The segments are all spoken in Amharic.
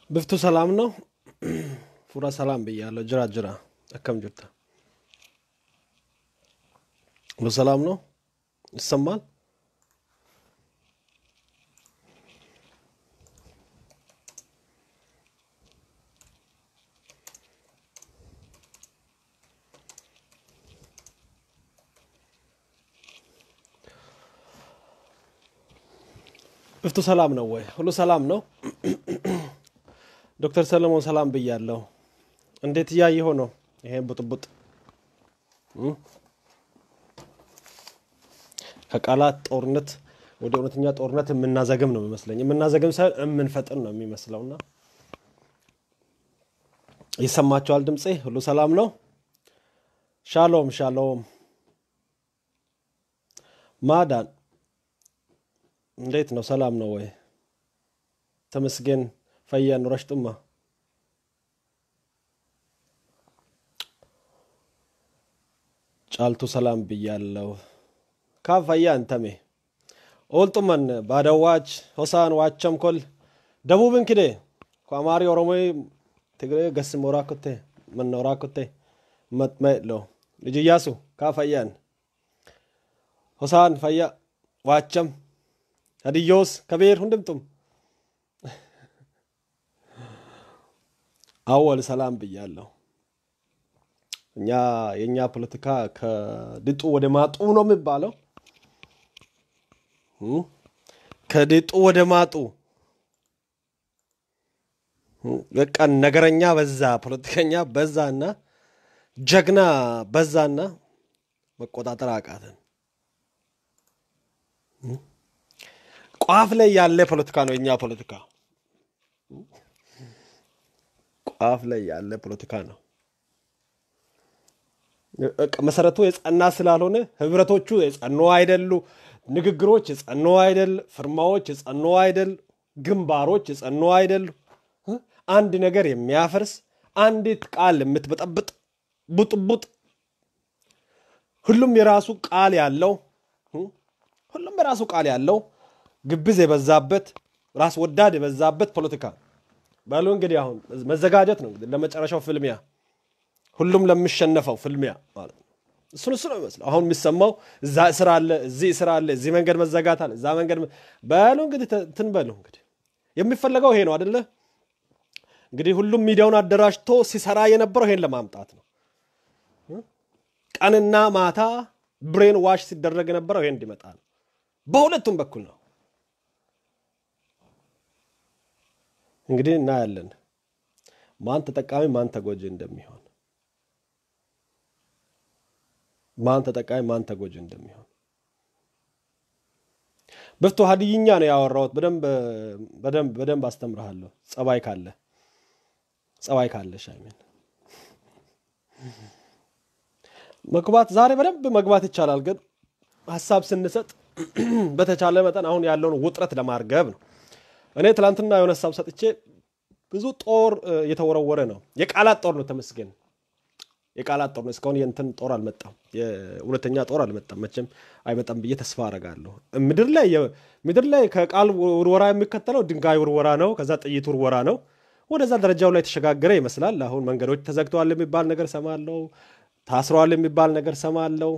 ብፍቱ ሰላም ነው። ፉራ ሰላም ብያለሁ። ጅራ ጅራ አከም ጅርታ ሁሉ ሰላም ነው። ይሰማል። ብፍቱ ሰላም ነው ወይ? ሁሉ ሰላም ነው። ዶክተር ሰለሞን ሰላም ብያለሁ። እንዴት እያየኸው ነው? ይሄን ቡጥቡጥ ከቃላት ጦርነት ወደ እውነተኛ ጦርነት የምናዘግም ነው የሚመስለኝ። የምናዘግም ሳይሆን የምንፈጥን ነው የሚመስለውና ይሰማቸዋል ድምፄ። ሁሉ ሰላም ነው። ሻሎም ሻሎም። ማዳን እንዴት ነው? ሰላም ነው ወይ? ተመስገን ፈያ ኑረሽ ጡማ ጫልቱ ሰላም ብያለሁ። ካብ ፈያ እንተሜ ኦልጡመን ባደዋች ሆሳን ዋቸም ኮል ደቡብን ክዴ ከአማሪ ኦሮሞይ ትግሬ ገስም ወራኩቴ መነ ወራኩቴ መጥመሎ ልጅ እያሱ ካ ፈያን ሆሳን ፈያ ዋቸም ሀዲዮስ ከብሔር ሁንድምጡም አወል ሰላም ብያለሁ። እኛ የእኛ ፖለቲካ ከድጡ ወደ ማጡ ነው የሚባለው። ከድጡ ወደ ማጡ በቃ ነገረኛ በዛ፣ ፖለቲከኛ በዛና ጀግና በዛና መቆጣጠር አቃተን። ቋፍ ላይ ያለ ፖለቲካ ነው የእኛ ፖለቲካ። ቋፍ ላይ ያለ ፖለቲካ ነው። መሰረቱ የጸና ስላልሆነ ህብረቶቹ የጸኑ አይደሉ፣ ንግግሮች የጸኑ አይደል፣ ፍርማዎች የጸኑ አይደል፣ ግንባሮች የጸኑ አይደሉ። አንድ ነገር የሚያፈርስ አንዲት ቃል የምትበጠብጥ ቡጥቡጥ፣ ሁሉም የራሱ ቃል ያለው ሁሉም የራሱ ቃል ያለው ግብዝ የበዛበት ራስ ወዳድ የበዛበት ፖለቲካ በሉ እንግዲህ አሁን መዘጋጀት ነው እንግዲህ ለመጨረሻው ፍልሚያ ሁሉም ለሚሸነፈው ፍልሚያ ማለት ነው። እሱን እሱ ነው የሚመስለው። አሁን የሚሰማው እዛ እስር አለ፣ እዚህ እስር አለ፣ እዚህ መንገድ መዘጋት አለ፣ እዛ መንገድ በሉ እንግዲህ እንትን በሉ እንግዲህ የሚፈለገው ይሄ ነው አደለ? እንግዲህ ሁሉም ሚዲያውን አደራጅቶ ሲሰራ የነበረው ይሄን ለማምጣት ነው። ቀንና ማታ ብሬን ዋሽ ሲደረግ የነበረው ይሄን እንዲመጣ ነው። በሁለቱም በኩል ነው። እንግዲህ እናያለን ማን ተጠቃሚ ማን ተጎጂ እንደሚሆን ማን ተጠቃሚ ማን ተጎጂ እንደሚሆን ብፍቱ ሀዲይኛ ነው ያወራሁት። በደንብ በደንብ በደንብ አስተምርሃለሁ። ጸባይ ካለ ጸባይ ካለ ሻይሜን መግባት ዛሬ በደንብ መግባት ይቻላል፣ ግን ሀሳብ ስንሰጥ በተቻለ መጠን አሁን ያለውን ውጥረት ለማርገብ ነው። እኔ ትላንትና የሆነ ሀሳብ ሰጥቼ ብዙ ጦር እየተወረወረ ነው። የቃላት ጦር ነው። ተመስገን የቃላት ጦር ነው። እስካሁን የእንትን ጦር አልመጣም። የእውነተኛ ጦር አልመጣም። መቼም አይመጣም ብዬ ተስፋ አረጋለሁ። ምድር ላይ ምድር ላይ ከቃል ውርወራ የሚከተለው ድንጋይ ውርወራ ነው። ከዛ ጥይት ውርወራ ነው። ወደዛ ደረጃው ላይ የተሸጋገረ ይመስላል። አሁን መንገዶች ተዘግተዋል የሚባል ነገር ሰማለው። ታስረዋል የሚባል ነገር ሰማለው።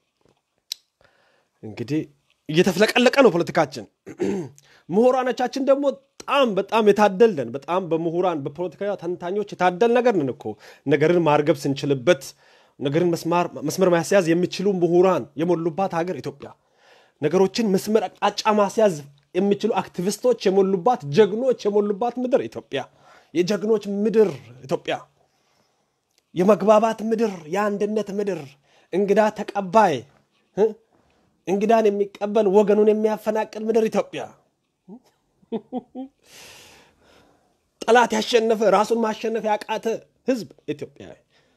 እንግዲህ እየተፍለቀለቀ ነው ፖለቲካችን። ምሁራኖቻችን ደግሞ በጣም በጣም የታደልን በጣም በምሁራን በፖለቲካ ተንታኞች የታደል ነገር ነን እኮ ነገርን ማርገብ ስንችልበት ነገርን መስመር ማስያዝ የሚችሉ ምሁራን የሞሉባት ሀገር ኢትዮጵያ፣ ነገሮችን መስመር አቅጣጫ ማስያዝ የሚችሉ አክቲቪስቶች የሞሉባት ጀግኖች የሞሉባት ምድር ኢትዮጵያ፣ የጀግኖች ምድር ኢትዮጵያ፣ የመግባባት ምድር፣ የአንድነት ምድር፣ እንግዳ ተቀባይ እንግዳን የሚቀበል ወገኑን የሚያፈናቅል ምድር ኢትዮጵያ ጠላት ያሸነፈ ራሱን ማሸነፍ ያቃተ ህዝብ ኢትዮጵያ።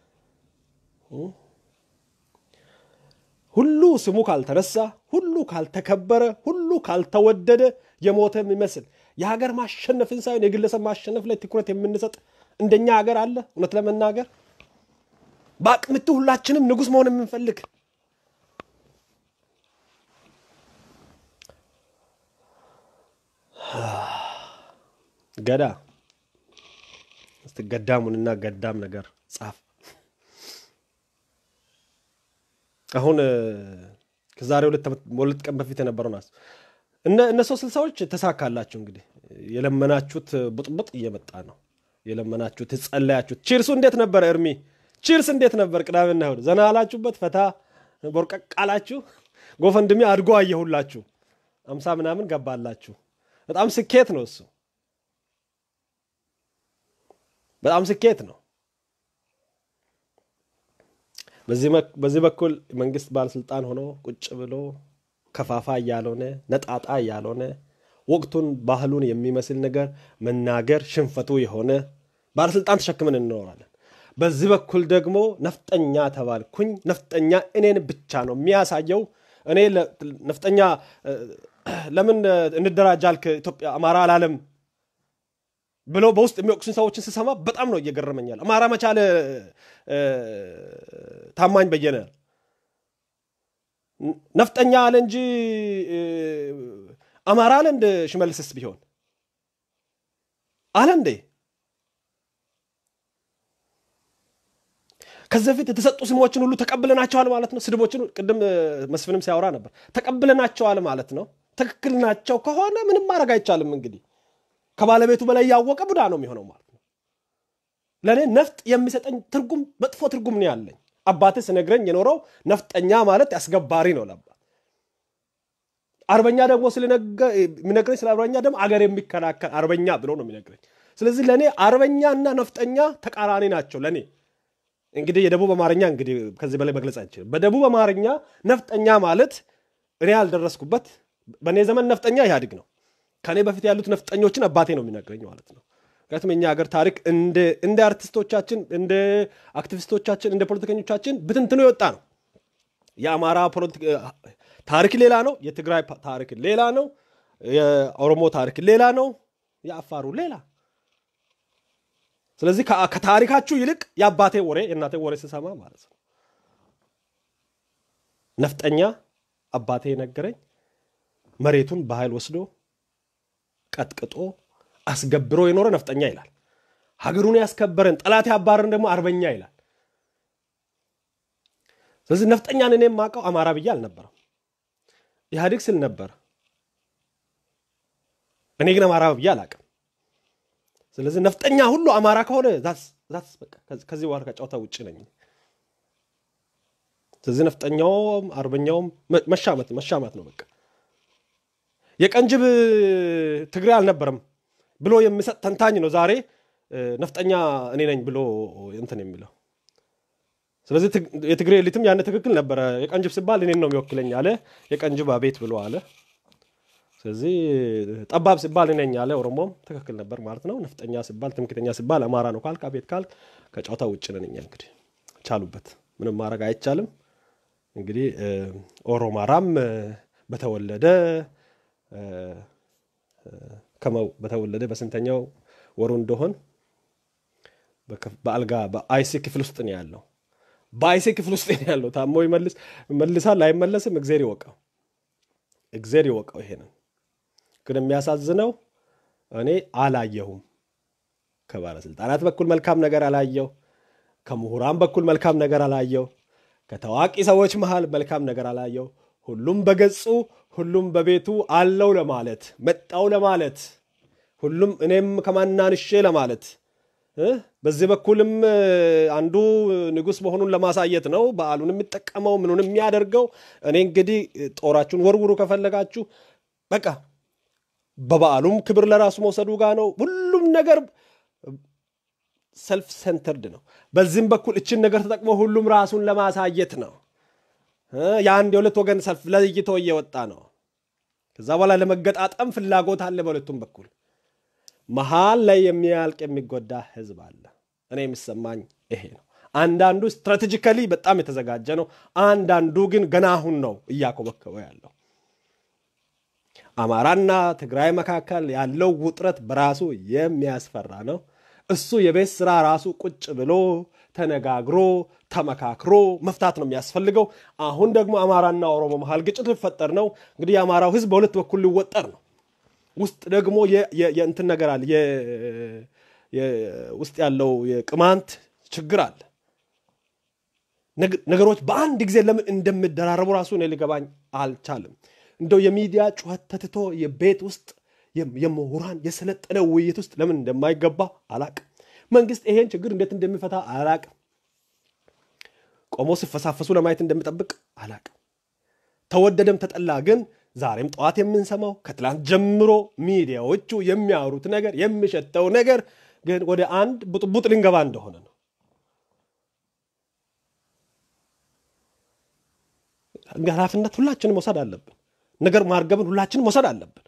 ሁሉ ስሙ ካልተረሳ፣ ሁሉ ካልተከበረ፣ ሁሉ ካልተወደደ የሞተ የሚመስል የሀገር ማሸነፍን ሳይሆን የግለሰብ ማሸነፍ ላይ ትኩረት የምንሰጥ እንደኛ ሀገር አለ? እውነት ለመናገር በአቅምቱ ሁላችንም ንጉሥ መሆን የምንፈልግ ገዳ ገዳሙንና ገዳም ነገር ጻፍ። አሁን ከዛሬ ሁለት ቀን በፊት የነበረውን አስ እነ ሶስት ስልሳዎች ተሳካላችሁ። እንግዲህ የለመናችሁት ቡጥቡጥ እየመጣ ነው። የለመናችሁት የጸለያችሁት። ቺርሱ እንዴት ነበር? እርሚ ቺርስ እንዴት ነበር? ቅዳሜና እሑድ ዘና አላችሁበት? ፈታ ቦርቀቅ አላችሁ? ጎፈንድሜ አድጎ አየሁላችሁ። አምሳ ምናምን ገባላችሁ። በጣም ስኬት ነው እሱ፣ በጣም ስኬት ነው። በዚህ በኩል መንግስት ባለስልጣን ሆኖ ቁጭ ብሎ ከፋፋ እያልሆነ ነጣጣ እያልሆነ ወቅቱን ባህሉን የሚመስል ነገር መናገር ሽንፈቱ የሆነ ባለስልጣን ተሸክመን እንኖራለን። በዚህ በኩል ደግሞ ነፍጠኛ ተባልኩኝ። ነፍጠኛ እኔን ብቻ ነው የሚያሳየው። እኔ ነፍጠኛ ለምን እንደራጃልክ ኢትዮጵያ አማራ አላለም ብሎ በውስጥ የሚወቅሱኝ ሰዎችን ስሰማ በጣም ነው እየገረመኛል። አማራ መቻለ ታማኝ በየነ ነፍጠኛ አለ እንጂ አማራ አለ እንደ ሽመልስስ ቢሆን አለ እንዴ? ከዚህ በፊት የተሰጡ ስሞችን ሁሉ ተቀብለናቸዋል ማለት ነው። ስድቦችን ቅድም መስፍንም ሲያወራ ነበር። ተቀብለናቸዋል ማለት ነው። ትክክል ናቸው ከሆነ ምንም ማድረግ አይቻልም። እንግዲህ ከባለቤቱ በላይ ያወቀ ቡዳ ነው የሚሆነው ማለት ነው። ለእኔ ነፍጥ የሚሰጠኝ ትርጉም መጥፎ ትርጉም ነው ያለኝ። አባቴ ስነግረኝ የኖረው ነፍጠኛ ማለት አስገባሪ ነው ለአባት። አርበኛ ደግሞ የሚነግረኝ ስለ አርበኛ ደግሞ አገር የሚከላከል አርበኛ ብሎ ነው የሚነግረኝ። ስለዚህ ለእኔ አርበኛና ነፍጠኛ ተቃራኒ ናቸው ለእኔ። እንግዲህ የደቡብ አማርኛ እንግዲህ ከዚህ በላይ መግለጽ አይችልም። በደቡብ አማርኛ ነፍጠኛ ማለት እኔ ያልደረስኩበት በእኔ ዘመን ነፍጠኛ ኢህአዴግ ነው። ከእኔ በፊት ያሉት ነፍጠኞችን አባቴ ነው የሚነግረኝ ማለት ነው። ምክንያቱም የኛ ሀገር ታሪክ እንደ አርቲስቶቻችን፣ እንደ አክቲቪስቶቻችን፣ እንደ ፖለቲከኞቻችን ብትንትኖ የወጣ ነው። የአማራ ታሪክ ሌላ ነው። የትግራይ ታሪክ ሌላ ነው። የኦሮሞ ታሪክ ሌላ ነው። የአፋሩ ሌላ ስለዚህ ከታሪካችሁ ይልቅ የአባቴ ወሬ የእናቴ ወሬ ስሰማ ማለት ነው። ነፍጠኛ አባቴ የነገረኝ መሬቱን በኃይል ወስዶ ቀጥቅጦ አስገብሮ የኖረ ነፍጠኛ ይላል። ሀገሩን ያስከበረን ጠላት ያባረን ደግሞ አርበኛ ይላል። ስለዚህ ነፍጠኛን እኔ የማውቀው አማራ ብዬ አልነበረም። ኢህአዴግ ስል ነበር። እኔ ግን አማራ ብዬ አላውቅም። ስለዚህ ነፍጠኛ ሁሉ አማራ ከሆነ ከዚህ በኋላ ከጨዋታ ውጭ ነኝ። ስለዚህ ነፍጠኛውም አርበኛውም መሻመት መሻማት ነው በቃ። የቀንጅብ ትግሬ አልነበረም ብሎ የሚሰጥ ተንታኝ ነው ዛሬ ነፍጠኛ እኔ ነኝ ብሎ እንትን የሚለው። ስለዚህ የትግሬ ኤሊትም ያነ ትክክል ነበረ። የቀንጅብ ሲባል እኔን ነው የሚወክለኝ አለ። የቀንጅብ አቤት ብሎ አለ። ስለዚህ ጠባብ ሲባል እኔ ነኝ አለ። ኦሮሞም ትክክል ነበር ማለት ነው። ነፍጠኛ ሲባል ትምክተኛ ሲባል አማራ ነው ካልክ አቤት ካልክ ከጨዋታ ውጭ ነን እኛ። እንግዲህ ቻሉበት፣ ምንም ማድረግ አይቻልም። እንግዲህ ኦሮማራም በተወለደ ከመው በተወለደ በስንተኛው ወሩ እንደሆን በአልጋ በአይሲ ክፍል ውስጥ ነው ያለው። በአይሲ ክፍል ውስጥ ነው ያለው። ታሞ ይመልስ መልሳል አይመለስም፣ እግዜር ይወቀው፣ እግዜር ይወቀው። ይሄንን ግን የሚያሳዝነው እኔ አላየሁም። ከባለስልጣናት በኩል መልካም ነገር አላየው። ከምሁራን በኩል መልካም ነገር አላየው። ከታዋቂ ሰዎች መሃል መልካም ነገር አላየው። ሁሉም በገጹ ሁሉም በቤቱ አለው ለማለት መጣው ለማለት ሁሉም እኔም ከማናንሼ ለማለት በዚህ በኩልም አንዱ ንጉሥ መሆኑን ለማሳየት ነው በዓሉን የሚጠቀመው ምኑን የሚያደርገው። እኔ እንግዲህ ጦራችሁን ወርውሩ ከፈለጋችሁ በቃ በበዓሉም ክብር ለራሱ መውሰዱ ጋር ነው። ሁሉም ነገር ሰልፍ ሴንተርድ ነው። በዚህም በኩል እችን ነገር ተጠቅሞ ሁሉም ራሱን ለማሳየት ነው። የአንድ የሁለት ወገን ሰልፍ ለይቶ እየወጣ ነው። ከዛ በኋላ ለመገጣጠም ፍላጎት አለ በሁለቱም በኩል። መሀል ላይ የሚያልቅ የሚጎዳ ህዝብ አለ። እኔ የሚሰማኝ ይሄ ነው። አንዳንዱ ስትራቴጂካሊ በጣም የተዘጋጀ ነው። አንዳንዱ ግን ገና አሁን ነው እያኮበከበ ያለው። አማራና ትግራይ መካከል ያለው ውጥረት በራሱ የሚያስፈራ ነው። እሱ የቤት ስራ ራሱ ቁጭ ብሎ ተነጋግሮ ተመካክሮ መፍታት ነው የሚያስፈልገው። አሁን ደግሞ አማራና ኦሮሞ መሀል ግጭት ሊፈጠር ነው። እንግዲህ የአማራው ህዝብ በሁለት በኩል ሊወጠር ነው። ውስጥ ደግሞ የእንትን ነገር አለ፣ ውስጥ ያለው የቅማንት ችግር አለ። ነገሮች በአንድ ጊዜ ለምን እንደሚደራረቡ ራሱ እኔ ሊገባኝ አልቻልም። እንደው የሚዲያ ጩኸት ተትቶ የቤት ውስጥ የምሁራን የሰለጠነ ውይይት ውስጥ ለምን እንደማይገባ አላቅም። መንግስት ይሄን ችግር እንዴት እንደሚፈታ አላቅም። ቆሞ ሲፈሳፈሱ ለማየት እንደሚጠብቅ አላቅም። ተወደደም ተጠላ ግን ዛሬም ጠዋት የምንሰማው ከትላንት ጀምሮ ሚዲያዎቹ የሚያወሩት ነገር የሚሸተው ነገር ግን ወደ አንድ ቡጥቡጥ ልንገባ እንደሆነ ነው። ኃላፊነት ሁላችንም መውሰድ አለብን። ነገር ማርገብን ሁላችንም መውሰድ አለብን።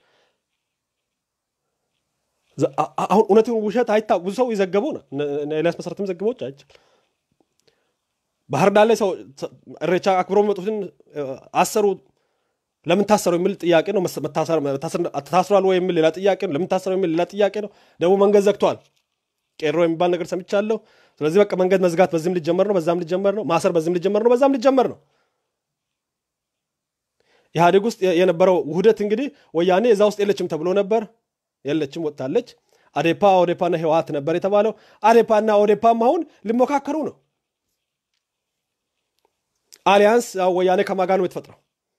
አሁን እውነትን ውሸት አይታ ብዙ ሰው የዘገቡ ነው። ኤልያስ መሰረትም ዘግቦች አይቻል ባህር ዳር ላይ ሰው እሬቻ አክብሮ የሚመጡትን አሰሩ። ለምን ታሰሩ የሚል ጥያቄ ነው። ታስሯል ወይ የሚል ሌላ ጥያቄ ነው። ለምን ታሰሩ የሚል ሌላ ጥያቄ ነው። ደግሞ መንገድ ዘግቷል። ቄሮ የሚባል ነገር ሰምቻለሁ። ስለዚህ በቃ መንገድ መዝጋት በዚህም ሊጀመር ነው፣ በዛም ሊጀመር ነው። ማሰር በዚህም ሊጀመር ነው፣ በዛም ሊጀመር ነው። ኢህአዴግ ውስጥ የነበረው ውህደት እንግዲህ ወያኔ እዛ ውስጥ የለችም ተብሎ ነበር። የለችም፣ ወጥታለች። አዴፓ ኦዴፓና ህወሀት ነበር የተባለው። አዴፓና ኦዴፓም አሁን ሊሞካከሩ ነው። አሊያንስ ወያኔ ከማጋ ነው የተፈጥረው።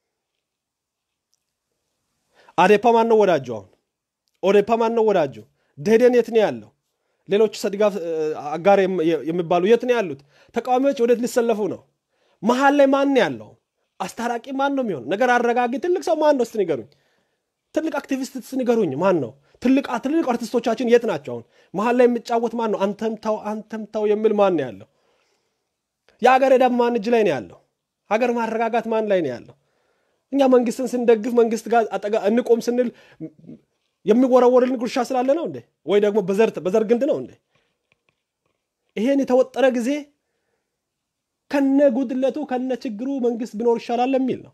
አዴፓ ማን ነው ወዳጁ? አሁን ኦዴፓ ማን ነው ወዳጁ? ደኢህዴን የት ነው ያለው? ሌሎች ሰድጋፍ አጋር የሚባሉ የት ነው ያሉት? ተቃዋሚዎች ወዴት ሊሰለፉ ነው? መሀል ላይ ማን ያለው? አስታራቂ ማን ነው የሚሆን? ነገር አረጋጊ ትልቅ ሰው ማን ነው? እስቲ ንገሩኝ። ትልቅ አክቲቪስት ስ ንገሩኝ። ማን ነው? ትልቅ ትልቅ አርቲስቶቻችን የት ናቸው? አሁን መሀል ላይ የሚጫወት ማን ነው? አንተም ታው አንተም ታው የሚል ማን ነው ያለው? የሀገር ዕዳ ማን እጅ ላይ ነው ያለው? ሀገር ማረጋጋት ማን ላይ ነው ያለው? እኛ መንግስትን ስንደግፍ መንግስት ጋር አጠጋ እንቆም ስንል የሚወረወርልን ጉርሻ ስላለ ነው እንዴ? ወይ ደግሞ በዘር ግንድ ነው እንዴ? ይሄን የተወጠረ ጊዜ ከነ ጉድለቱ ከነ ችግሩ መንግስት ቢኖር ይሻላል የሚል ነው።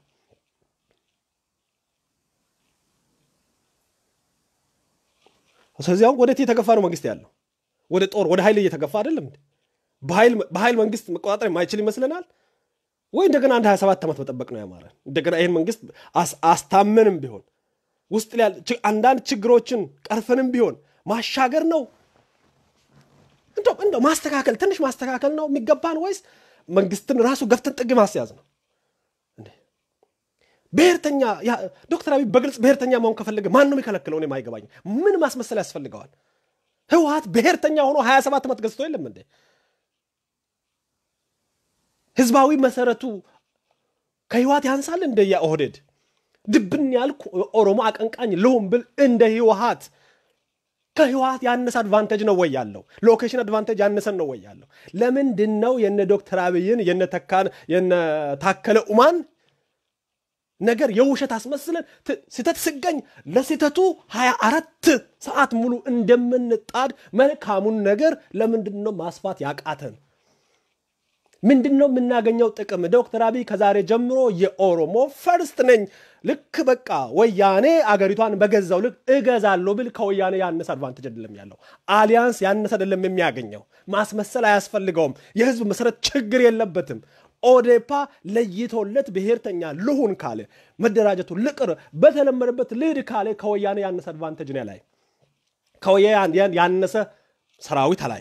ስለዚህ አሁን ወዴት እየተገፋ ነው መንግስት ያለው? ወደ ጦር ወደ ኃይል እየተገፋ አይደለም እንዴ? በኃይል መንግስት መቆጣጠር የማይችል ይመስለናል ወይ? እንደገና አንድ 27 ዓመት መጠበቅ ነው ያማረን? እንደገና ይህን መንግስት አስታመንም ቢሆን ውስጥ አንዳንድ ችግሮችን ቀርፈንም ቢሆን ማሻገር ነው እንደው ማስተካከል ትንሽ ማስተካከል ነው የሚገባን ወይስ መንግስትን ራሱ ገፍተን ጥግ ማስያዝ ነው? ብሔርተኛ ዶክተር አብይ በግልጽ ብሔርተኛ መሆን ከፈለገ ማን ነው የሚከለክለው? እኔም አይገባኝም። ምን ማስመሰል ያስፈልገዋል? ህወሀት ብሔርተኛ ሆኖ 27 ዓመት ገዝቶ የለም እንዴ? ህዝባዊ መሰረቱ ከህወሀት ያንሳል እንደ የኦህዴድ ድብን ያልኩ ኦሮሞ አቀንቃኝ ልሁን ብል እንደ ህወሀት ከህወሀት ያነሰ አድቫንቴጅ ነው ወይ ያለው? ሎኬሽን አድቫንቴጅ ያነሰን ነው ወይ ያለው? ለምንድን ነው የነ ዶክተር አብይን የነ ተካን የነ ታከለ ኡማን ነገር የውሸት አስመስለን ስህተት ስገኝ ለስህተቱ 24 ሰዓት ሙሉ እንደምንጣድ መልካሙን ነገር ለምንድን ነው ማስፋት ያቃተን? ምንድን ነው የምናገኘው ጥቅም? ዶክተር አብይ ከዛሬ ጀምሮ የኦሮሞ ፈርስት ነኝ ልክ በቃ ወያኔ አገሪቷን በገዛው ልክ እገዛለሁ ብል ከወያኔ ያነሰ አድቫንቴጅ አይደለም ያለው። አሊያንስ ያነሰ አይደለም የሚያገኘው። ማስመሰል አያስፈልገውም። የህዝብ መሰረት ችግር የለበትም። ኦዴፓ ለይቶለት ብሔርተኛ ልሁን ካለ መደራጀቱ ልቅር በተለመደበት ልሂድ ካለ ከወያኔ ያነሰ አድቫንቴጅ ነው ላይ ከወያኔ ያነሰ ሰራዊት ላይ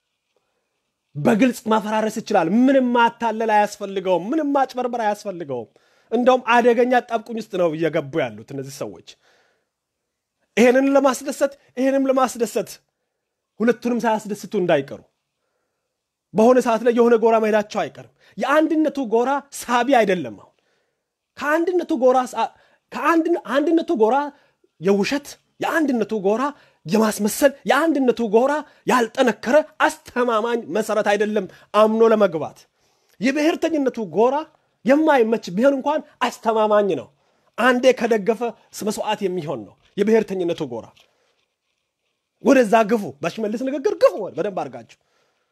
በግልጽ ማፈራረስ ይችላል። ምንም ማታለል አያስፈልገውም። ምንም ማጭበርበር አያስፈልገውም። እንደውም አደገኛ ጣብቁኝ ውስጥ ነው እየገቡ ያሉት እነዚህ ሰዎች። ይሄንን ለማስደሰት ይሄንም ለማስደሰት ሁለቱንም ሳያስደስቱ እንዳይቀሩ በሆነ ሰዓት ላይ የሆነ ጎራ መሄዳቸው አይቀርም። የአንድነቱ ጎራ ሳቢ አይደለም። አሁን ከአንድነቱ ጎራ አንድነቱ ጎራ የውሸት የአንድነቱ ጎራ የማስመሰል የአንድነቱ ጎራ ያልጠነከረ አስተማማኝ መሰረት አይደለም አምኖ ለመግባት። የብሔርተኝነቱ ጎራ የማይመች ቢሆን እንኳን አስተማማኝ ነው። አንዴ ከደገፈ መስዋዕት የሚሆን ነው የብሔርተኝነቱ ጎራ። ወደዛ ግፉ፣ በሽመልስ ንግግር ግፉ በደንብ አድርጋችሁ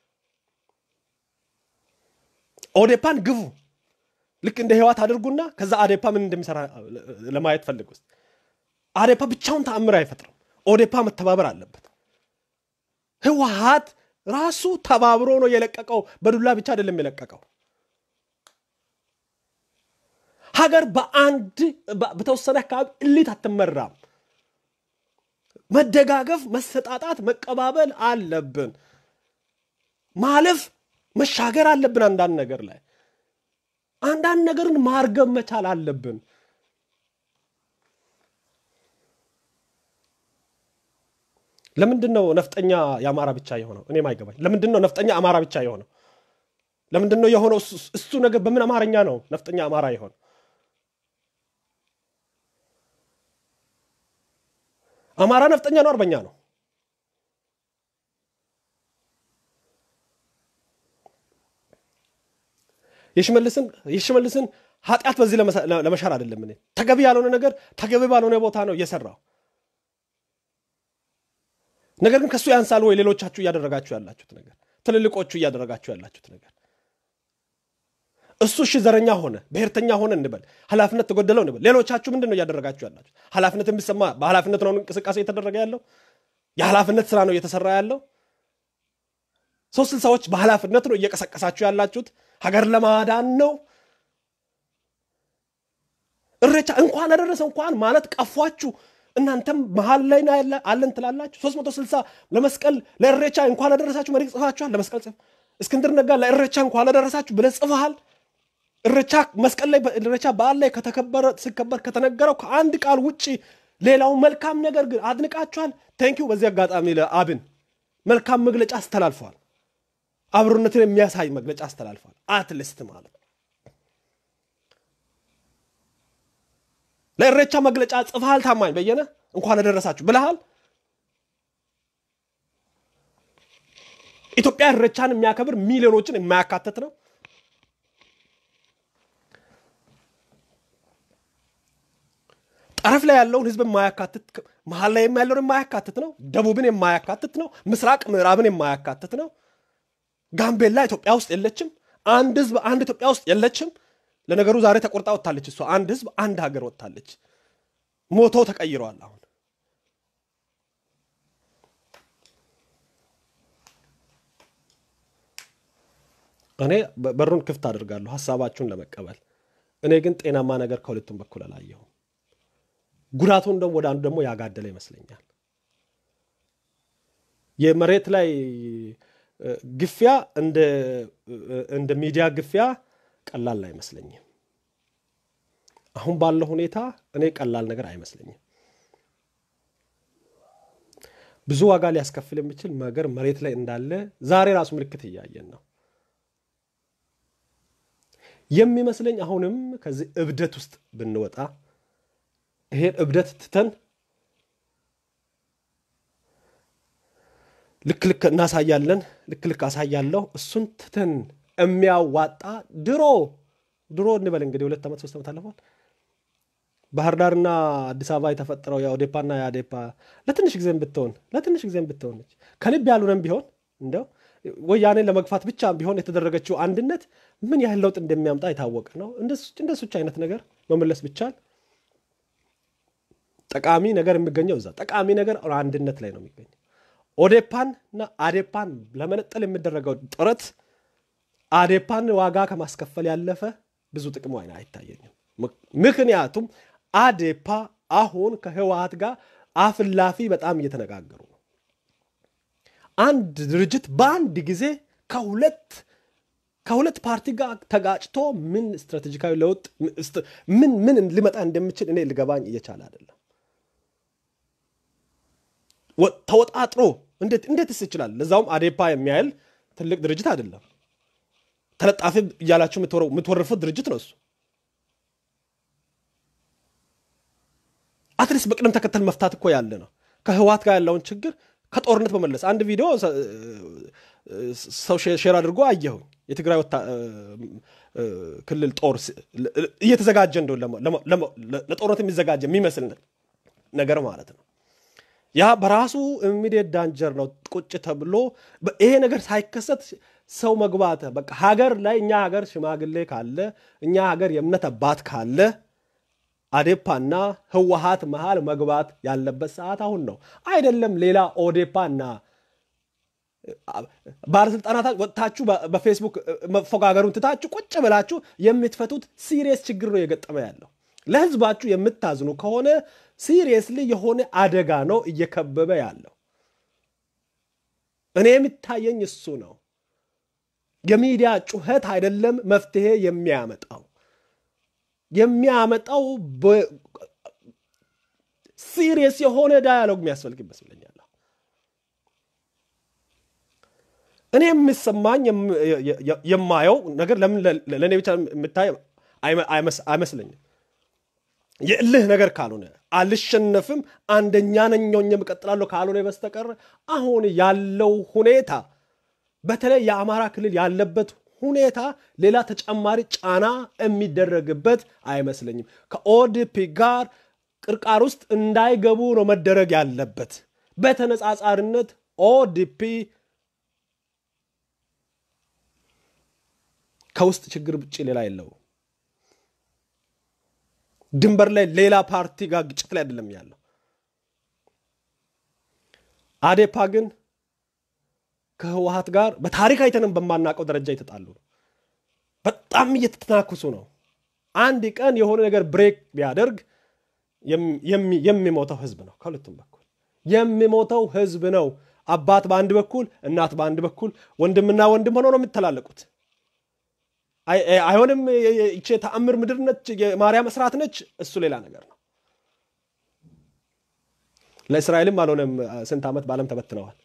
ኦዴፓን ግፉ። ልክ እንደ ህዋት አድርጉና ከዛ አዴፓ ምን እንደሚሰራ ለማየት ፈልግ ውስጥ አዴፓ ብቻውን ተአምር አይፈጥርም። ኦዴፓ መተባበር አለበት። ህወሀት ራሱ ተባብሮ ነው የለቀቀው። በዱላ ብቻ አይደለም የለቀቀው። ሀገር በአንድ በተወሰነ አካባቢ እሊት አትመራም። መደጋገፍ፣ መሰጣጣት፣ መቀባበል አለብን። ማለፍ መሻገር አለብን። አንዳንድ ነገር ላይ አንዳንድ ነገርን ማርገብ መቻል አለብን። ለምንድን ነው ነፍጠኛ የአማራ ብቻ የሆነው? እኔም አይገባኝ። ለምንድን ነው ነፍጠኛ አማራ ብቻ የሆነው? ለምንድን ነው የሆነው? እሱ ነገር በምን አማርኛ ነው ነፍጠኛ አማራ የሆነው? አማራ ነፍጠኛ ነው አርበኛ ነው? የሽመልስን የሽመልስን ኃጢአት በዚህ ለመሻር አይደለም። እኔ ተገቢ ያልሆነ ነገር ተገቢ ባልሆነ ቦታ ነው እየሰራው። ነገር ግን ከእሱ ያንሳል ወይ? ሌሎቻችሁ እያደረጋችሁ ያላችሁት ነገር፣ ትልልቆቹ እያደረጋችሁ ያላችሁት ነገር እሱ እሺ ዘረኛ ሆነ ብሔርተኛ ሆነ እንበል፣ ኃላፊነት ተጎደለው እንበል። ሌሎቻችሁ ምንድን ነው እያደረጋችሁ ያላችሁ? ኃላፊነት የሚሰማ በኃላፊነት ነው እንቅስቃሴ እየተደረገ ያለው። የኃላፊነት ስራ ነው እየተሰራ ያለው። ሶስት ስልሳዎች በኃላፊነት ነው እየቀሰቀሳችሁ ያላችሁት። ሀገር ለማዳን ነው። እሬቻ እንኳን አደረሰ እንኳን ማለት ቀፏችሁ። እናንተም መሀል ላይ አለን ትላላችሁ። 360 ለመስቀል ለእሬቻ እንኳን አደረሳችሁ መሪ ጽፋችኋል። ለመስቀል ጽፍ እስክንድር ነጋ ለእሬቻ እንኳን አደረሳችሁ ብለህ ጽፈሃል። እሬቻ መስቀል ላይ እሬቻ በዓል ላይ ከተከበረ ሲከበር ከተነገረው ከአንድ ቃል ውጭ ሌላው መልካም ነገር ግን አድንቃችኋል። ቴንኪው። በዚህ አጋጣሚ ለአብን መልካም መግለጫ አስተላልፈዋል። አብሮነትን የሚያሳይ መግለጫ አስተላልፏል። አትሊስት ማለት ለእሬቻ መግለጫ ጽፈሃል። ታማኝ በየነ እንኳን አደረሳችሁ ብለሃል። ኢትዮጵያ እሬቻን የሚያከብር ሚሊዮኖችን የማያካትት ነው። ጠረፍ ላይ ያለውን ህዝብ የማያካትት መሀል ላይ ያለውን የማያካትት ነው። ደቡብን የማያካትት ነው። ምስራቅ ምዕራብን የማያካትት ነው። ጋምቤላ ኢትዮጵያ ውስጥ የለችም። አንድ ህዝብ አንድ ኢትዮጵያ ውስጥ የለችም። ለነገሩ ዛሬ ተቆርጣ ወጥታለች። እሷ አንድ ህዝብ አንድ ሀገር ወጥታለች። ሞቶ ተቀይረዋል። አሁን እኔ በሩን ክፍት አድርጋለሁ ሀሳባችሁን ለመቀበል። እኔ ግን ጤናማ ነገር ከሁለቱም በኩል አላየሁም። ጉዳቱን ደግሞ ወደ አንዱ ደግሞ ያጋደለ ይመስለኛል። የመሬት ላይ ግፊያ እንደ ሚዲያ ግፊያ ቀላል አይመስለኝም። አሁን ባለው ሁኔታ እኔ ቀላል ነገር አይመስለኝም። ብዙ ዋጋ ሊያስከፍል የሚችል ነገር መሬት ላይ እንዳለ ዛሬ ራሱ ምልክት እያየን ነው የሚመስለኝ። አሁንም ከዚህ እብደት ውስጥ ብንወጣ ይሄን እብደት ትተን ልክ ልክ እናሳያለን፣ ልክ ልክ አሳያለሁ። እሱን ትተን የሚያዋጣ ድሮ ድሮ እንበል እንግዲህ ሁለት ዓመት ሶስት ዓመት አለፏል። ባህር ዳርና አዲስ አበባ የተፈጠረው የኦዴፓና የአዴፓ ለትንሽ ጊዜም ብትሆን ለትንሽ ጊዜም ብትሆን ከልብ ያሉንም ቢሆን እንደው ወያኔን ለመግፋት ብቻ ቢሆን የተደረገችው አንድነት ምን ያህል ለውጥ እንደሚያምጣ የታወቀ ነው። እንደሱች አይነት ነገር መመለስ ብቻል ጠቃሚ ነገር የሚገኘው እዛ ጠቃሚ ነገር አንድነት ላይ ነው የሚገኘው። ኦዴፓን እና አዴፓን ለመነጠል የሚደረገው ጥረት አዴፓን ዋጋ ከማስከፈል ያለፈ ብዙ ጥቅሙ አይነ አይታየኝም። ምክንያቱም አዴፓ አሁን ከህወሀት ጋር አፍላፊ በጣም እየተነጋገሩ ነው። አንድ ድርጅት በአንድ ጊዜ ከሁለት ከሁለት ፓርቲ ጋር ተጋጭቶ ምን ስትራቴጂካዊ ለውጥ ምን ምን ሊመጣ እንደሚችል እኔ ልገባኝ እየቻለ አይደለም። ተወጣጥሮ እንዴትስ ይችላል? ለዛውም አዴፓ የሚያህል ትልቅ ድርጅት አይደለም። ተለጣፊ እያላችሁ የምትወርፉት ድርጅት ነው እሱ። አትሊስት በቅደም ተከተል መፍታት እኮ ያለ ነው። ከህወሓት ጋር ያለውን ችግር ከጦርነት በመለስ አንድ ቪዲዮ ሰው ሼር አድርጎ አየሁኝ። የትግራይ ክልል ጦር እየተዘጋጀ እንደው ለጦርነት የሚዘጋጀ የሚመስል ነገር ማለት ነው። ያ በራሱ ኢሚዲየት ዳንጀር ነው። ቁጭ ተብሎ ይሄ ነገር ሳይከሰት ሰው መግባት በቃ ሀገር ላይ እኛ ሀገር ሽማግሌ ካለ እኛ ሀገር የእምነት አባት ካለ አዴፓና ህወሀት መሃል መግባት ያለበት ሰዓት አሁን ነው። አይደለም ሌላ ኦዴፓና ባለስልጣናት ወጥታችሁ በፌስቡክ መፎጋገሩን ትታችሁ ቁጭ ብላችሁ የምትፈቱት ሲሪየስ ችግር ነው የገጠመ ያለው። ለህዝባችሁ የምታዝኑ ከሆነ ሲሪየስሊ የሆነ አደጋ ነው እየከበበ ያለው። እኔ የሚታየኝ እሱ ነው። የሚዲያ ጩኸት አይደለም መፍትሄ የሚያመጣው የሚያመጣው ሲሪየስ የሆነ ዳያሎግ የሚያስፈልግ ይመስለኛል። እኔ የሚሰማኝ የማየው ነገር ለምን ለእኔ ብቻ የምታይ አይመስለኝም። የእልህ ነገር ካልሆነ አልሸነፍም፣ አንደኛ ነኝ ሆኜ እቀጥላለሁ ካልሆነ በስተቀር አሁን ያለው ሁኔታ በተለይ የአማራ ክልል ያለበት ሁኔታ ሌላ ተጨማሪ ጫና የሚደረግበት አይመስለኝም። ከኦዲፒ ጋር ቅርቃር ውስጥ እንዳይገቡ ነው መደረግ ያለበት። በተነጻጻሪነት ኦዲፒ ከውስጥ ችግር ውጭ ሌላ የለው። ድንበር ላይ ሌላ ፓርቲ ጋር ግጭት ላይ አይደለም ያለው። አዴፓ ግን ከህወሀት ጋር በታሪክ አይተንም በማናውቀው ደረጃ የተጣሉ ነው። በጣም እየተተናኩሱ ነው። አንድ ቀን የሆነ ነገር ብሬክ ቢያደርግ የሚሞተው ህዝብ ነው። ከሁለቱም በኩል የሚሞተው ህዝብ ነው። አባት በአንድ በኩል፣ እናት በአንድ በኩል፣ ወንድምና ወንድም ሆነው ነው የሚተላለቁት። አይሆንም። ይቺ የተአምር ምድር ነች፣ የማርያም እስራት ነች። እሱ ሌላ ነገር ነው። ለእስራኤልም አልሆነም። ስንት ዓመት በዓለም ተበትነዋል።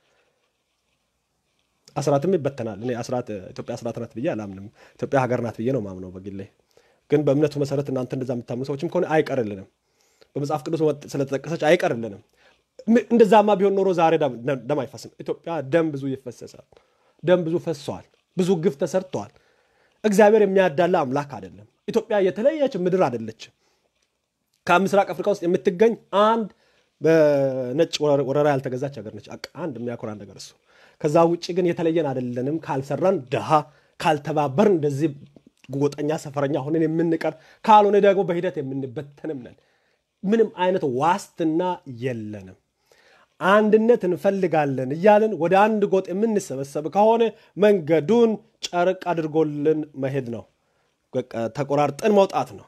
አስራትም ይበተናል። እኔ አስራት ኢትዮጵያ አስራት ናት ብዬ አላምንም። ኢትዮጵያ ሀገር ናት ብዬ ነው ማምነው በግሌ። ግን በእምነቱ መሰረት እናንተ እንደዛ የምታምኑ ሰዎችም ከሆነ አይቀርልንም። በመጽሐፍ ቅዱስ ስለተጠቀሰች አይቀርልንም። እንደዛማ ቢሆን ኖሮ ዛሬ ደም አይፈስም። ኢትዮጵያ ደም ብዙ ይፈሰሳል። ደም ብዙ ፈሷል። ብዙ ግፍ ተሰርተዋል። እግዚአብሔር የሚያዳላ አምላክ አይደለም። ኢትዮጵያ የተለየች ምድር አይደለችም። ከምስራቅ አፍሪካ ውስጥ የምትገኝ አንድ በነጭ ወረራ ያልተገዛች ሀገር ነች። አንድ የሚያኮራ ነገር እሱ። ከዛ ውጭ ግን የተለየን አይደለንም። ካልሰራን ድሃ፣ ካልተባበር እንደዚህ ጎጠኛ ሰፈረኛ ሆነን የምንቀር ካልሆነ ደግሞ በሂደት የምንበተንም ነን። ምንም አይነት ዋስትና የለንም። አንድነት እንፈልጋለን እያልን ወደ አንድ ጎጥ የምንሰበሰብ ከሆነ መንገዱን ጨርቅ አድርጎልን መሄድ ነው። ተቆራርጠን መውጣት ነው።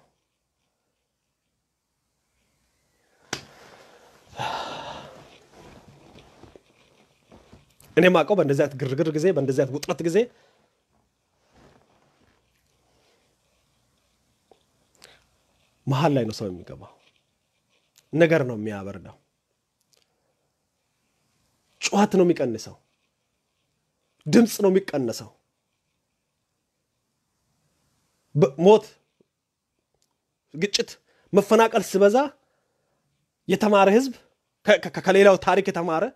እኔ ማውቀው በእንደዚህ አይነት ግርግር ጊዜ፣ በእንደዚህ አይነት ውጥረት ጊዜ መሀል ላይ ነው ሰው የሚገባው። ነገር ነው የሚያበርደው። ጩኸት ነው የሚቀንሰው። ድምፅ ነው የሚቀነሰው። ሞት፣ ግጭት፣ መፈናቀል ሲበዛ የተማረ ህዝብ ከሌላው ታሪክ የተማረ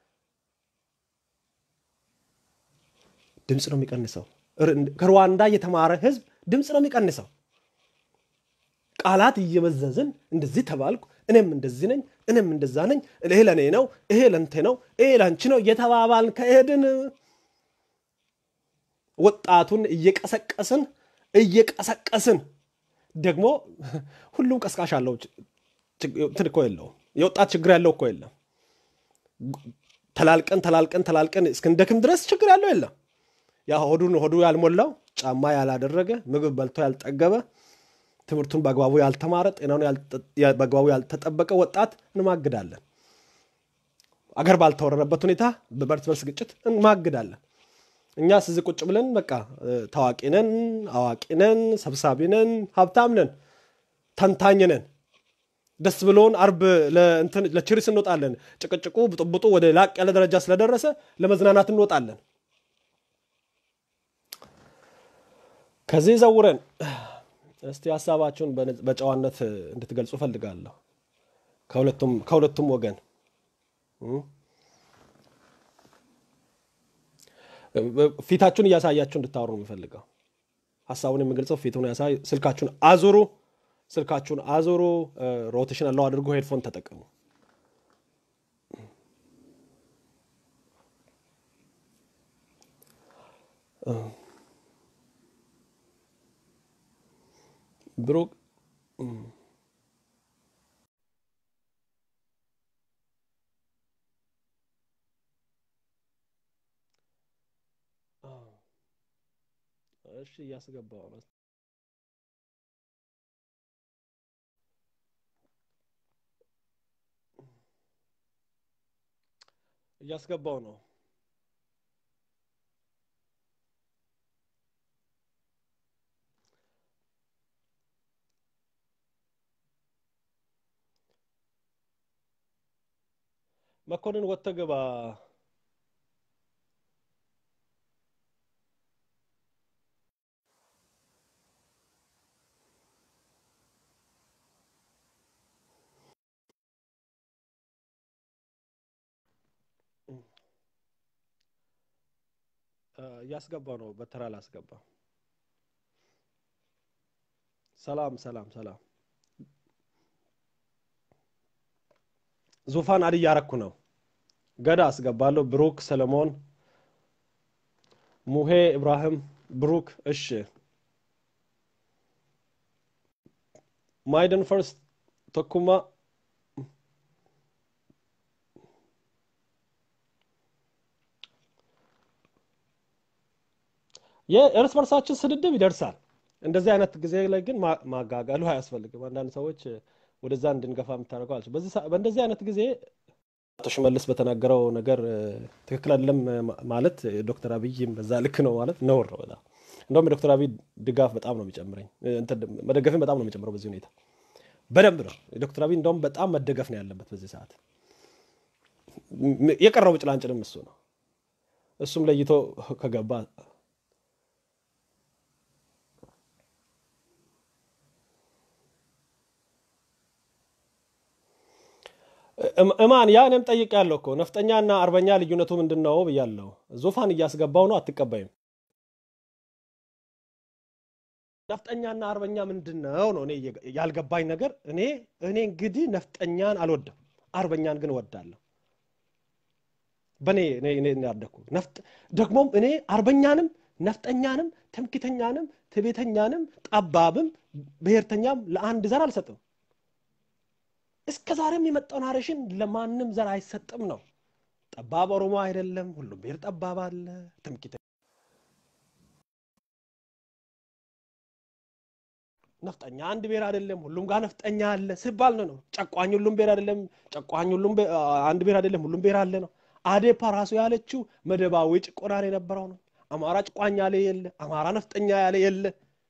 ድምፅ ነው የሚቀንሰው። ከሩዋንዳ የተማረ ህዝብ ድምፅ ነው የሚቀንሰው። ቃላት እየመዘዝን እንደዚህ ተባልኩ፣ እኔም እንደዚህ ነኝ፣ እኔም እንደዛ ነኝ፣ ይሄ ለእኔ ነው፣ ይሄ ለንቴ ነው፣ ይሄ ለንቺ ነው እየተባባልን ከሄድን ወጣቱን እየቀሰቀስን እየቀሰቀስን ደግሞ ሁሉም ቀስቃሽ አለው። እንትን እኮ የለውም። የወጣት ችግር ያለው እኮ የለም። ተላልቀን ተላልቀን ተላልቀን እስክንደክም ድረስ ችግር ያለው የለም። ያ ሆዱን ሆዱ ያልሞላው ጫማ ያላደረገ ምግብ በልቶ ያልጠገበ ትምህርቱን በአግባቡ ያልተማረ ጤናውን በአግባቡ ያልተጠበቀ ወጣት እንማግዳለን። አገር ባልተወረረበት ሁኔታ በእርስ በርስ ግጭት እንማግዳለን። እኛ ስዝ ቁጭ ብለን በቃ ታዋቂ ነን፣ አዋቂ ነን፣ ሰብሳቢ ነን፣ ሀብታም ነን፣ ተንታኝ ነን። ደስ ብሎን አርብ ለችሪስ እንወጣለን። ጭቅጭቁ ብጥብጡ ወደ ላቅ ያለ ደረጃ ስለደረሰ ለመዝናናት እንወጣለን። ከዚህ ዘውረን እስቲ ሀሳባችሁን በጨዋነት እንድትገልጹ ፈልጋለሁ። ከሁለቱም ወገን ፊታችሁን እያሳያችሁ እንድታወሩ ነው የምፈልገው። ሀሳቡን የምገልጸው ፊቱን ያሳይ። ስልካችሁን አዙሩ፣ ስልካችሁን አዙሩ። ሮቴሽን አለው አድርጎ ሄድፎን ተጠቀሙ። ብሩክ እሺ፣ እያስገባው ነው። እያስገባው ነው። መኮንን ወጥተህ ግባ። እያስገባው ነው። በተራ ላስገባ። ሰላም ሰላም ሰላም። ዙፋን አድ እያረኩ ነው። ገዳ አስገባለሁ። ብሩክ ሰለሞን፣ ሙሄ ኢብራሂም፣ ብሩክ እሺ። ማይደን ፈርስት ተኩማ የእርስ በርሳችን ስድድብ ይደርሳል። እንደዚህ አይነት ጊዜ ላይ ግን ማጋጋሉ አያስፈልግም። አንዳንድ ሰዎች ወደዛ እንድንገፋ የምታደርገው አለች። በእንደዚህ አይነት ጊዜ አቶ ሽመልስ በተናገረው ነገር ትክክል አይደለም ማለት ዶክተር አብይም በዛ ልክ ነው ማለት ነውር ነው በጣም እንደውም የዶክተር አብይ ድጋፍ በጣም ነው የሚጨምረኝ መደገፍን በጣም ነው የሚጨምረው በዚህ ሁኔታ በደንብ ነው የዶክተር አብይ እንደውም በጣም መደገፍ ነው ያለበት በዚህ ሰዓት የቀረው ጭላንጭልም እሱ ነው እሱም ለይቶ ከገባ እማን ያ እኔም ጠይቄያለሁ እኮ ነፍጠኛና አርበኛ ልዩነቱ ምንድን ነው ብያለሁ። ዙፋን እያስገባው ነው አትቀበይም። ነፍጠኛና አርበኛ ምንድን ነው ነው እኔ ያልገባኝ ነገር። እኔ እኔ እንግዲህ ነፍጠኛን አልወድም፣ አርበኛን ግን እወዳለሁ። በእኔ እኔ ያደግኩ ደግሞም እኔ አርበኛንም ነፍጠኛንም ትምክተኛንም ትቤተኛንም ጠባብም ብሔርተኛም ለአንድ ዘር አልሰጥም። እስከ ዛሬም የመጣው ናሬሽን ለማንም ዘር አይሰጥም ነው። ጠባብ ኦሮሞ አይደለም፣ ሁሉም ብሔር ጠባብ አለ። ትምክህት ነፍጠኛ አንድ ብሔር አይደለም፣ ሁሉም ጋር ነፍጠኛ አለ ሲባል ነው ነው። ጨቋኝ ሁሉም ብሔር አይደለም፣ ጨቋኝ ሁሉም አንድ ብሔር አይደለም፣ ሁሉም ብሔር አለ ነው። አዴፓ ራሱ ያለችው መደባዊ ጭቆናን የነበረው ነው። አማራ ጨቋኝ ያለ የለ፣ አማራ ነፍጠኛ ያለ የለ።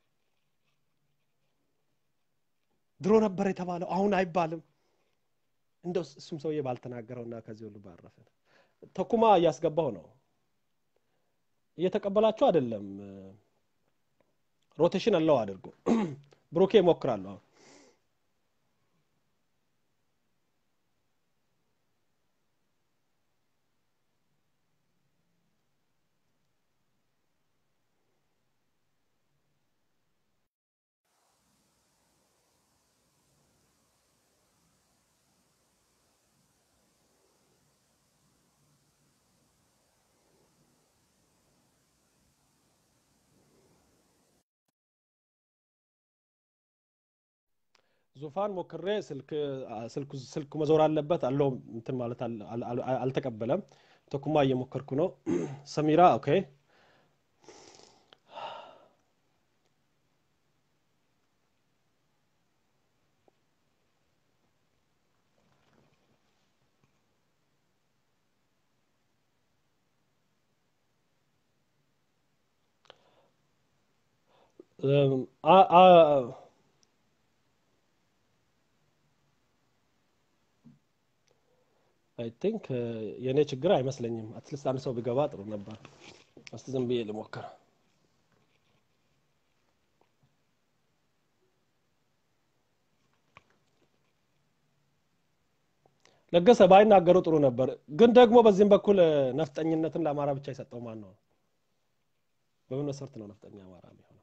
ድሮ ነበር የተባለው፣ አሁን አይባልም። እንደው እሱም ሰውዬ ባልተናገረውና ከዚህ ሁሉ ባረፈ። ተኩማ እያስገባው ነው። እየተቀበላችሁ አይደለም። ሮቴሽን አለው አድርጎ ብሩኬ እሞክራለሁ። አሁን ዙፋን ሞክሬ ስልኩ መዞር አለበት አለው እንትን ማለት አልተቀበለም። ተኩማ እየሞከርኩ ነው። ሰሚራ ኦኬ። አይ ቲንክ የእኔ ችግር አይመስለኝም። አትሊስት አንድ ሰው ቢገባ ጥሩ ነበር። እስቲ ዝም ብዬ ልሞክር። ለገሰ ባይናገሩ ጥሩ ነበር። ግን ደግሞ በዚህም በኩል ነፍጠኝነትን ለአማራ ብቻ የሰጠው ማን ነው? በምን መሰረት ነው ነፍጠኛ አማራ የሚሆነው?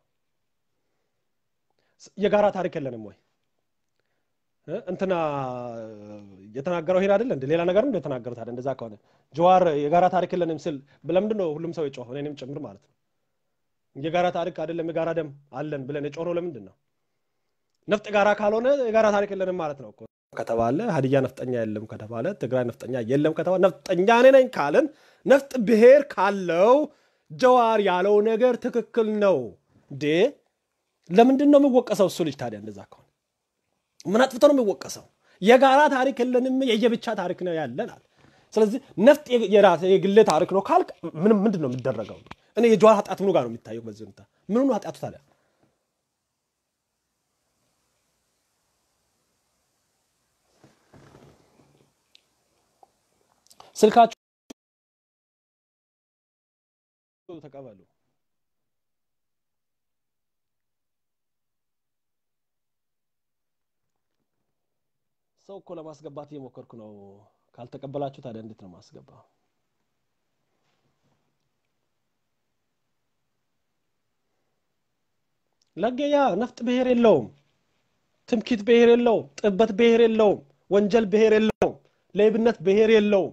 የጋራ ታሪክ የለንም ወይ? እንትና የተናገረው ይሄን አይደለ እንደ ሌላ ነገር እንደ የተናገሩት አይደል? እንደዛ ከሆነ ጀዋር የጋራ ታሪክ የለንም ስል ለምንድን ነው ሁሉም ሰው የጮኸው? እኔንም ጭምር ማለት ነው። የጋራ ታሪክ አይደለም የጋራ ደም አለን ብለን የጮኸው ለምንድን ነው? ነፍጥ ጋራ ካልሆነ የጋራ ታሪክ የለንም ማለት ነው እኮ ከተባለ ሀዲያ ነፍጠኛ የለም ከተባለ ትግራይ ነፍጠኛ የለም ከተባለ ነፍጠኛ እኔ ነኝ ካለን ነፍጥ ብሔር ካለው ጀዋር ያለው ነገር ትክክል ነው እንዴ? ለምንድን ነው የሚወቀሰው እሱ ልጅ ታዲያ? እንደዛ ከሆነ ምን አጥፍቶ ነው የሚወቀሰው? የጋራ ታሪክ የለንም የየብቻ ታሪክ ነው ያለናል። ስለዚህ ነፍጥ የራስ የግሌ ታሪክ ነው ካልክ ምንም ምንድን ነው የሚደረገው? እኔ የጀዋር ኃጢአት ምኑ ጋር ነው የሚታየው? በዚህ ሁኔታ ምኑ ነው ኃጢአቱ ታዲያ? ስልካችሁ ተቀበሉ። ሰው እኮ ለማስገባት እየሞከርኩ ነው። ካልተቀበላችሁ ታዲያ እንዴት ነው ማስገባ? ለገያ ነፍጥ ብሔር የለውም። ትምኪት ብሔር የለውም። ጥበት ብሔር የለውም። ወንጀል ብሔር የለውም። ሌብነት ብሔር የለውም።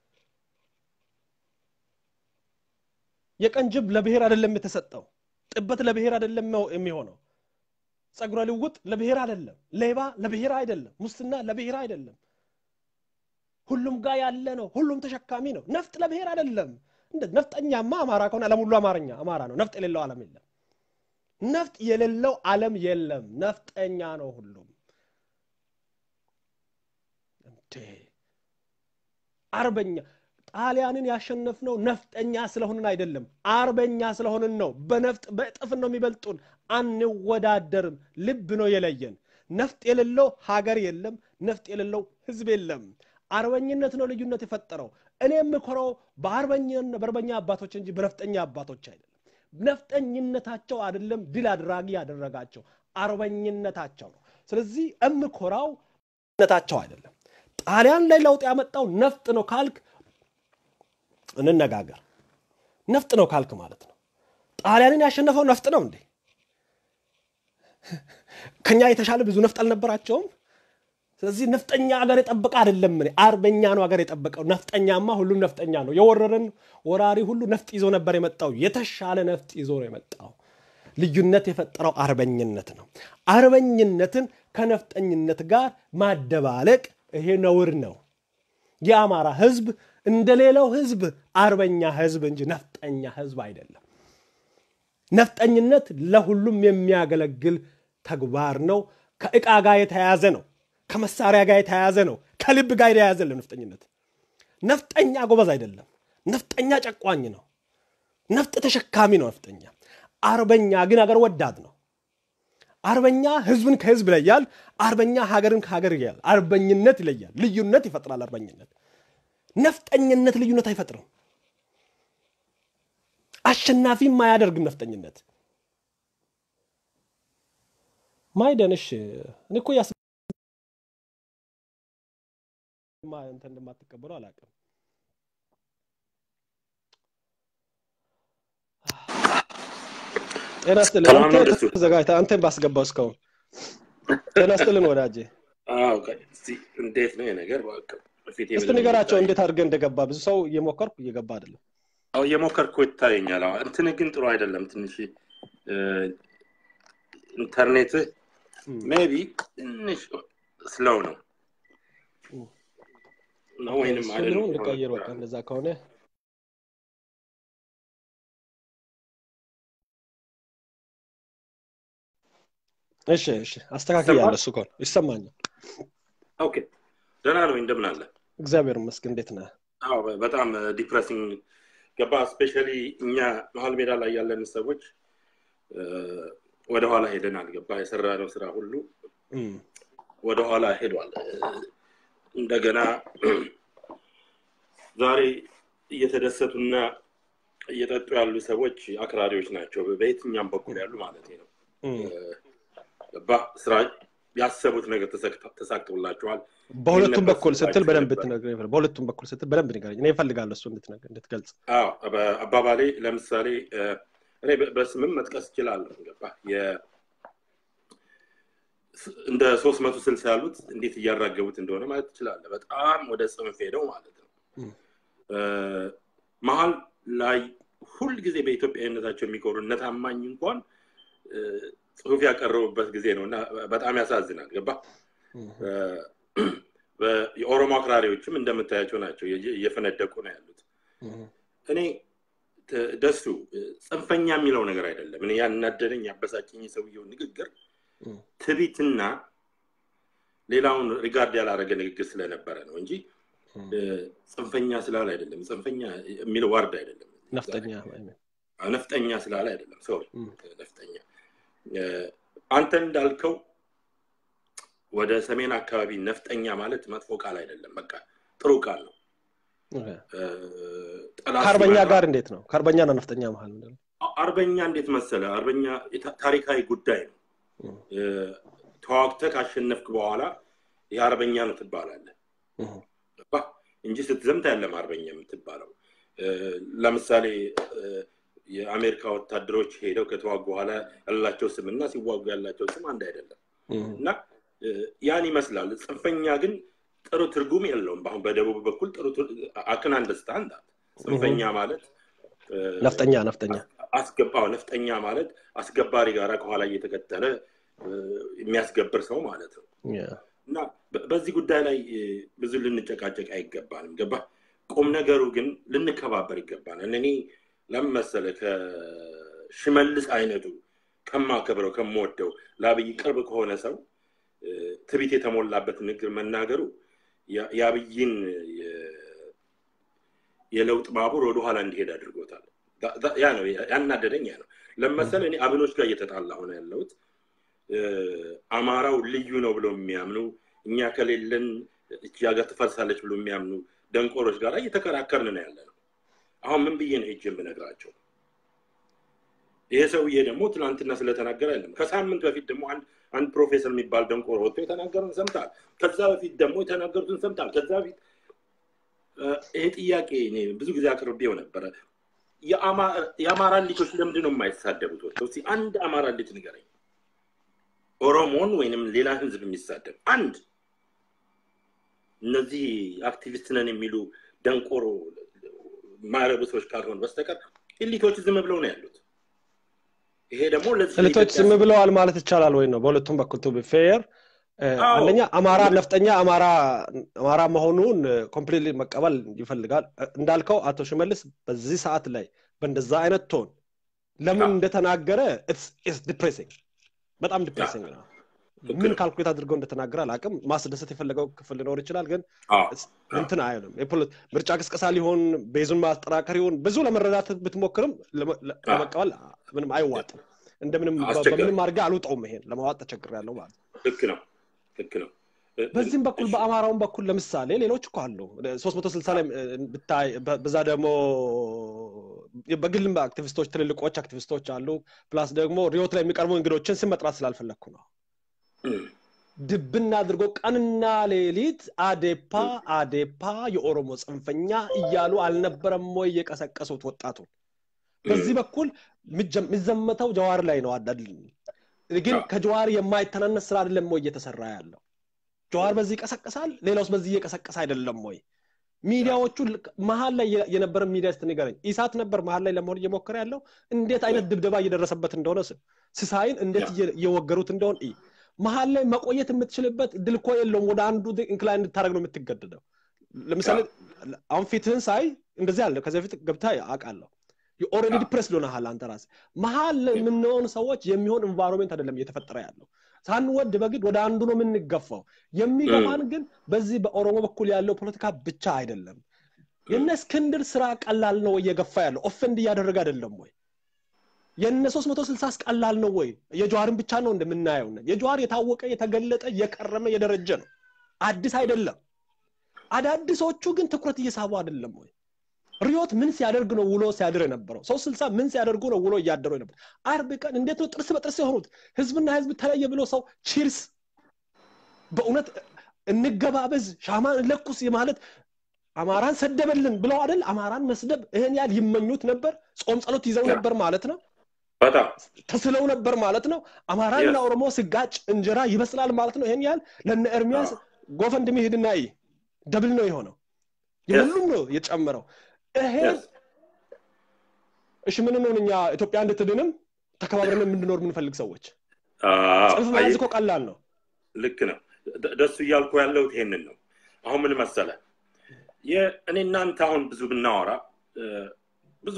የቀን ጅብ ለብሔር አይደለም የተሰጠው። ጥበት ለብሔር አይደለም የሚሆነው። ጸጉረ ልውጥ ለብሔር አይደለም። ሌባ ለብሔር አይደለም። ሙስና ለብሔር አይደለም። ሁሉም ጋር ያለ ነው። ሁሉም ተሸካሚ ነው። ነፍጥ ለብሔር አይደለም። እንደ ነፍጠኛማ አማራ ከሆነ ዓለም ሁሉ አማርኛ አማራ ነው። ነፍጥ የሌለው ዓለም የለም። ነፍጥ የሌለው ዓለም የለም። ነፍጠኛ ነው ሁሉም። እንዴ አርበኛ ጣሊያንን ያሸነፍነው ነፍጠኛ ስለሆንን አይደለም፣ አርበኛ ስለሆንን ነው። በነፍጥ በእጥፍ ነው የሚበልጡን። አንወዳደርም። ልብ ነው የለየን። ነፍጥ የሌለው ሀገር የለም። ነፍጥ የሌለው ህዝብ የለም። አርበኝነት ነው ልዩነት የፈጠረው። እኔ የምኮረው በአርበኛ አባቶች እንጂ በነፍጠኛ አባቶች አይደለም። ነፍጠኝነታቸው አይደለም ድል አድራጊ ያደረጋቸው አርበኝነታቸው ነው። ስለዚህ እምኮራው ነታቸው አይደለም። ጣሊያን ላይ ለውጥ ያመጣው ነፍጥ ነው ካልክ እንነጋገር። ነፍጥ ነው ካልክ ማለት ነው ጣሊያንን ያሸነፈው ነፍጥ ነው እንዴ? ከኛ የተሻለ ብዙ ነፍጥ አልነበራቸውም? ስለዚህ ነፍጠኛ ሀገር የጠበቀ አይደለም። እኔ አርበኛ ነው ሀገር የጠበቀው። ነፍጠኛማ ሁሉም ነፍጠኛ ነው። የወረረን ወራሪ ሁሉ ነፍጥ ይዞ ነበር የመጣው። የተሻለ ነፍጥ ይዞ ነው የመጣው። ልዩነት የፈጠረው አርበኝነት ነው። አርበኝነትን ከነፍጠኝነት ጋር ማደባለቅ ይሄ ነውር ነው። የአማራ ህዝብ እንደሌላው ህዝብ አርበኛ ህዝብ እንጂ ነፍጠኛ ህዝብ አይደለም። ነፍጠኝነት ለሁሉም የሚያገለግል ተግባር ነው። ከእቃ ጋር የተያያዘ ነው። ከመሳሪያ ጋር የተያያዘ ነው። ከልብ ጋር የተያያዘ ነው። ነፍጠኝነት ነፍጠኛ ጎበዝ አይደለም። ነፍጠኛ ጨቋኝ ነው። ነፍጥ ተሸካሚ ነው ነፍጠኛ። አርበኛ ግን ሀገር ወዳድ ነው። አርበኛ ህዝብን ከህዝብ ይለያል። አርበኛ ሀገርን ከሀገር ይለያል። አርበኝነት ይለያል። ልዩነት ይፈጥራል። አርበኝነት ነፍጠኝነት ልዩነት አይፈጥርም። አሸናፊም አያደርግም። ነፍጠኝነት ማይደንሽ እኔ እኮ ያስ እንትን እንደማትቀበሉ አላውቅም። ጤና ይስጥልን። አንተ ተዘጋጅተህ አንተን ባስገባው እስካሁን ጤና ይስጥልን ወዳጄ። እንዴት ነው ነገር? እስቲ ንገራቸው እንዴት አድርገህ እንደገባ። ብዙ ሰው እየሞከርኩ እየገባ አይደለም። አዎ እየሞከርኩ ይታየኛል። እንትን ግን ጥሩ አይደለም። ትንሽ ኢንተርኔትህ ሜቢ ትንሽ ስለው ነው ነው ወይንም አይደለም። ልቀይር በቃ እንደዛ ከሆነ እሺ እሺ፣ አስተካክያለሁ። እሱ ከሆነ ይሰማኛል። ኦኬ፣ ደህና ነው። እንደምን አለ? እግዚአብሔር ይመስገን። እንዴት ነህ? አዎ፣ በጣም ዲፕሬሲንግ ገባ። ስፔሻሊ እኛ መሀል ሜዳ ላይ ያለን ሰዎች ወደኋላ ሄደናል። ገባ። የሰራነው ስራ ሁሉ ወደኋላ ሄዷል። እንደገና ዛሬ እየተደሰቱና እየጠጡ ያሉ ሰዎች አክራሪዎች ናቸው። በየትኛም በኩል ያሉ ማለት ነው። ስራ ያሰቡት ነገር ተሳክቶላቸዋል። በሁለቱም በኩል ስትል በደንብ ትነግረኝ። በሁለቱም በኩል ስትል በደንብ ንገረኝ። እኔ እፈልጋለሁ እሱ እንድትገልጽ። አባባሌ ለምሳሌ እኔ በስምም መጥቀስ እችላለሁ። ገባ እንደ ሶስት መቶ ስልሳ ያሉት እንዴት እያራገቡት እንደሆነ ማለት ትችላለህ። በጣም ወደ ጽንፍ ሄደው ማለት ነው። መሀል ላይ ሁል ጊዜ በኢትዮጵያዊነታቸው የሚኮሩ እነ ታማኝ እንኳን ጽሁፍ ያቀረቡበት ጊዜ ነው እና በጣም ያሳዝናል። ገባ የኦሮሞ አክራሪዎችም እንደምታያቸው ናቸው፣ እየፈነደቁ ነው ያሉት። እኔ ደሱ ጽንፈኛ የሚለው ነገር አይደለም። እኔ ያናደደኝ ያበሳጭኝ የሰውየው ንግግር ትቢትና ሌላውን ሪጋርድ ያላረገ ንግግር ስለነበረ ነው እንጂ ጽንፈኛ ስላለ አይደለም። ጽንፈኛ የሚለው ዋርድ አይደለም። ነፍጠኛ ነፍጠኛ ስላለ አይደለም። ሶሪ ነፍጠኛ። አንተ እንዳልከው ወደ ሰሜን አካባቢ ነፍጠኛ ማለት መጥፎ ቃል አይደለም። በቃ ጥሩ ቃል ነው። ከአርበኛ ጋር እንዴት ነው? ከአርበኛና ነፍጠኛ መሀል አርበኛ እንዴት መሰለ? አርበኛ ታሪካዊ ጉዳይ ነው። ተዋግተህ ካሸነፍክ በኋላ የአርበኛ ነው ትባላለህ እንጂ ስትዘምት ያለም አርበኛ የምትባለው። ለምሳሌ የአሜሪካ ወታደሮች ሄደው ከተዋጉ በኋላ ያላቸው ስም እና ሲዋጉ ያላቸው ስም አንድ አይደለም እና ያን ይመስላል። ጽንፈኛ ግን ጥሩ ትርጉም የለውም። አሁን በደቡብ በኩል ጥሩ አክን አንደርስታንድ ጽንፈኛ ማለት ነፍጠኛ ነፍጠኛ አስገባው ነፍጠኛ ማለት አስገባሪ ጋራ ከኋላ እየተከተለ የሚያስገብር ሰው ማለት ነው እና በዚህ ጉዳይ ላይ ብዙ ልንጨቃጨቅ አይገባንም። ገባ ቁም ነገሩ ግን ልንከባበር ይገባናል። እኔ ለምን መሰለህ ከሽመልስ አይነቱ ከማከብረው ከምወደው ለአብይ ቅርብ ከሆነ ሰው ትቢት የተሞላበት ንግግር መናገሩ የአብይን የለውጥ ባቡር ወደኋላ እንዲሄድ አድርጎታል። ያ ነው ያናደደኝ። ያ ነው ለመሰለ እኔ አብኖች ጋር እየተጣላ ሆነ ያለሁት አማራው ልዩ ነው ብለው የሚያምኑ እኛ ከሌለን እቺ ሀገር ትፈርሳለች ብሎ የሚያምኑ ደንቆሮች ጋር እየተከራከርን ነው ያለ ነው። አሁን ምን ብዬ ነው ሄጅ የምነግራቸው? ይሄ ሰውዬ ደግሞ ትናንትና ስለተናገረ አይደለም ከሳምንት በፊት ደግሞ አንድ አንድ ፕሮፌሰር የሚባል ደንቆሮ ወጥቶ የተናገረውን ሰምታል። ከዛ በፊት ደግሞ የተናገሩትን ሰምታል። ከዛ በፊት ይሄ ጥያቄ ብዙ ጊዜ አቅርቤው ነበረ። የአማራ ልጆች ለምንድን ነው የማይሳደቡት? ወጥተው እስኪ አንድ አማራ ልጅ ንገረኝ፣ ኦሮሞን ወይንም ሌላ ህዝብ የሚሳደብ አንድ። እነዚህ አክቲቪስት ነን የሚሉ ደንቆሮ ማረቡ ሰዎች ካልሆኑ በስተቀር ኢሊቶች ዝም ብለው ነው ያሉት። ይሄ ደግሞ ኤሊቶች ዝም ብለዋል ማለት ይቻላል ወይ ነው? በሁለቱም በኩል ቱ ፌር አንደኛ አማራ ነፍጠኛ አማራ መሆኑን ኮምፕሊትሊ መቀበል ይፈልጋል። እንዳልከው አቶ ሽመልስ በዚህ ሰዓት ላይ በእንደዛ አይነት ቶን ለምን እንደተናገረ ዲፕሬሲንግ በጣም ዲፕሬሲንግ ነው። ምን ካልኩሌት አድርገው እንደተናገረ አላውቅም። ማስደሰት የፈለገው ክፍል ሊኖር ይችላል፣ ግን እንትን አይልም። ምርጫ ቅስቀሳ ሊሆን ቤዙን ማጠራከር ይሆን ብዙ ለመረዳት ብትሞክርም ለመቀበል ምንም አይዋጥም። እንደምንም በምንም አድርገህ አልውጠውም። ይሄን ለማዋጥ ተቸግሬያለሁ ማለት ልክ ነው ልክ ነው። በዚህም በኩል በአማራውን በኩል ለምሳሌ ሌሎች እኮ አሉ ሶስት መቶ ስልሳ ላይ ብታይ በዛ ደግሞ በግልም አክቲቪስቶች ትልልቆች አክቲቪስቶች አሉ። ፕላስ ደግሞ ሪዮት ላይ የሚቀርቡ እንግዶችን ስም መጥራት ስላልፈለግኩ ነው። ድብና አድርጎ ቀንና ሌሊት አዴፓ አዴፓ የኦሮሞ ጽንፈኛ እያሉ አልነበረም ወይ የቀሰቀሱት ወጣቱን? በዚህ በኩል የሚዘመተው ጀዋር ላይ ነው አዳል ግን ከጀዋር የማይተናነስ ስራ አይደለም ወይ እየተሰራ ያለው? ጀዋር በዚህ ይቀሰቅሳል፣ ሌላውስ በዚህ እየቀሰቀሰ አይደለም ወይ? ሚዲያዎቹ መሀል ላይ የነበረ ሚዲያ ስትል ንገረኝ። ኢሳት ነበር መሀል ላይ ለመሆን እየሞከረ ያለው። እንዴት አይነት ድብደባ እየደረሰበት እንደሆነ ስሳይን እንዴት እየወገሩት እንደሆን መሀል ላይ መቆየት የምትችልበት ድልኮ የለውም። ወደ አንዱ ኢንክላይን እንድታደረግ ነው የምትገደደው። ለምሳሌ አሁን ፊትህን ሳይ እንደዚህ አለ። ከዚህ በፊት ገብታ አውቃለሁ። የኦልሬዲ ዲፕሬስ ሆነሃል አንተ ራስህ። መሀል የምንሆን ሰዎች የሚሆን ኢንቫይሮንሜንት አይደለም እየተፈጠረ ያለው። ሳንወድ በግድ ወደ አንዱ ነው የምንገፋው። የሚገፋን ግን በዚህ በኦሮሞ በኩል ያለው ፖለቲካ ብቻ አይደለም። የነ እስክንድር ስራ ቀላል ነው እየገፋ ያለው ኦፌንድ እያደረገ አይደለም ወይ? የነ ሶስት መቶ ስልሳስ ቀላል ነው ወይ? የጀዋርን ብቻ ነው እንደምናየው። የጀዋር የታወቀ የተገለጠ የቀረመ የደረጀ ነው፣ አዲስ አይደለም። አዳዲሶቹ ግን ትኩረት እየሳቡ አይደለም ወይ? ሪዮት ምን ሲያደርግ ነው ውሎ ሲያድር የነበረው? ሰው ስልሳ ምን ሲያደርጉ ነው ውሎ እያደሩ የነበረው? አርብ ቀን እንዴት ነው ጥርስ በጥርስ የሆኑት? ህዝብና ህዝብ ተለየ ብሎ ሰው ቺርስ በእውነት እንገባበዝ ሻማን ለኩስ ማለት አማራን ሰደበልን ብለው አይደል? አማራን መስደብ ይህን ያህል ይመኙት ነበር። ጾም ጸሎት ይዘው ነበር ማለት ነው። ተስለው ነበር ማለት ነው። አማራና ኦሮሞ ስጋጭ እንጀራ ይበስላል ማለት ነው። ይህን ያህል ለነ ኤርሚያስ ጎፈንድሚ ሂድና ይ ደብል ነው የሆነው። የሁሉም ነው የጨመረው። ይሄ እሺ ምን ነው እኛ ኢትዮጵያ እንድትድንም ተከባብረን የምንኖር የምንፈልግ ሰዎች ጽንፍ መያዝ እኮ ቀላል ነው። ልክ ነው። ደሱ እያልኩ ያለሁት ይሄንን ነው። አሁን ምን መሰለ እኔ እናንተ አሁን ብዙ ብናወራ ብዙ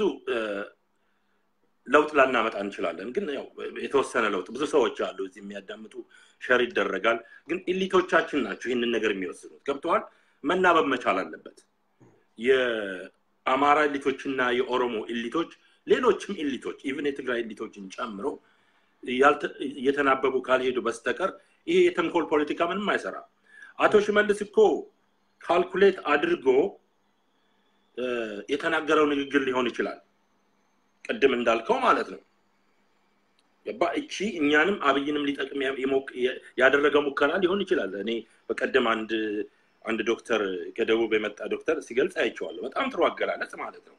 ለውጥ ላናመጣ እንችላለን። ግን ያው የተወሰነ ለውጥ ብዙ ሰዎች አሉ እዚህ የሚያዳምጡ ሸር ይደረጋል። ግን ኢሊቶቻችን ናቸው ይህንን ነገር የሚወስኑት። ገብተዋል። መናበብ መቻል አለበት። የአማራ ኤሊቶችና የኦሮሞ ኤሊቶች ሌሎችም ኤሊቶች ኢቭን የትግራይ ኤሊቶችን ጨምሮ እየተናበቡ ካልሄዱ በስተቀር ይሄ የተንኮል ፖለቲካ ምንም አይሰራም። አቶ ሽመልስ እኮ ካልኩሌት አድርጎ የተናገረው ንግግር ሊሆን ይችላል። ቅድም እንዳልከው ማለት ነው። ገባ እቺ እኛንም አብይንም ሊጠቅም ያደረገ ሙከራ ሊሆን ይችላል። እኔ በቀደም አንድ አንድ ዶክተር ከደቡብ የመጣ ዶክተር ሲገልጽ አይቼዋለሁ። በጣም ጥሩ አገላለጽ ማለት ነው።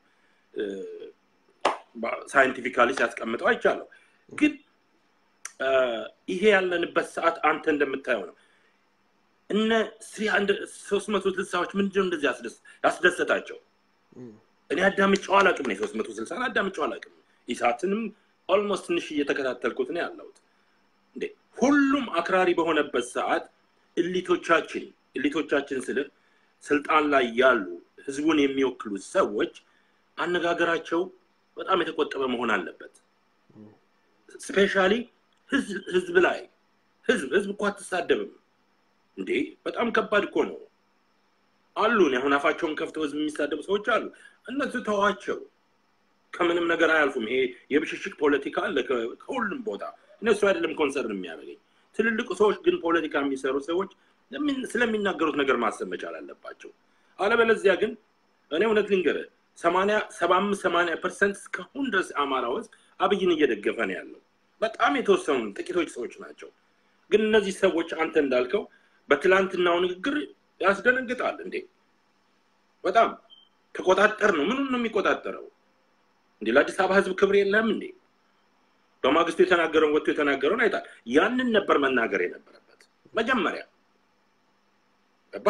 ሳይንቲፊካሊ ሲያስቀምጠው አይቻለሁ። ግን ይሄ ያለንበት ሰዓት አንተ እንደምታየው ነው። እነ ሶስት መቶ ስልሳዎች ምንድነው እንደዚህ ያስደሰታቸው? እኔ አዳምጫው አላውቅም። ሶስት መቶ ስልሳን አዳምጫው አላውቅም። ኢሳትንም ኦልሞስት ትንሽ እየተከታተልኩት ነው ያለሁት። እንዴ ሁሉም አክራሪ በሆነበት ሰዓት እሊቶቻችን እሊቶቻችን ስል ስልጣን ላይ ያሉ ህዝቡን የሚወክሉ ሰዎች አነጋገራቸው በጣም የተቆጠበ መሆን አለበት። ስፔሻሊ ህዝብ ላይ ህዝብ ህዝብ እኮ አትሳደብም እንዴ! በጣም ከባድ እኮ ነው። አሉን አሁን አፋቸውን ከፍተው ህዝብ የሚሳደቡ ሰዎች አሉ። እነሱ ተዋቸው፣ ከምንም ነገር አያልፉም። ይሄ የብሽሽቅ ፖለቲካ አለ ከሁሉም ቦታ። እነሱ አይደለም ኮንሰርን የሚያደርገኝ። ትልልቅ ሰዎች ግን ፖለቲካ የሚሰሩ ሰዎች ስለሚናገሩት ነገር ማሰብ መቻል አለባቸው። አለበለዚያ ግን እኔ እውነት ልንገርህ ሰማንያ ሰባ አምስት ሰማንያ ፐርሰንት እስካሁን ድረስ አማራ ውስጥ አብይን እየደገፈ ነው ያለው። በጣም የተወሰኑ ጥቂቶች ሰዎች ናቸው። ግን እነዚህ ሰዎች አንተ እንዳልከው በትላንትናው ንግግር ያስደነግጣል እንዴ! በጣም ተቆጣጠር ነው። ምኑን ነው የሚቆጣጠረው እንዴ? ለአዲስ አበባ ህዝብ ክብር የለም እንዴ? በማግስቱ የተናገረውን ወጥቶ የተናገረውን አይታል። ያንን ነበር መናገር የነበረበት መጀመሪያ ገባ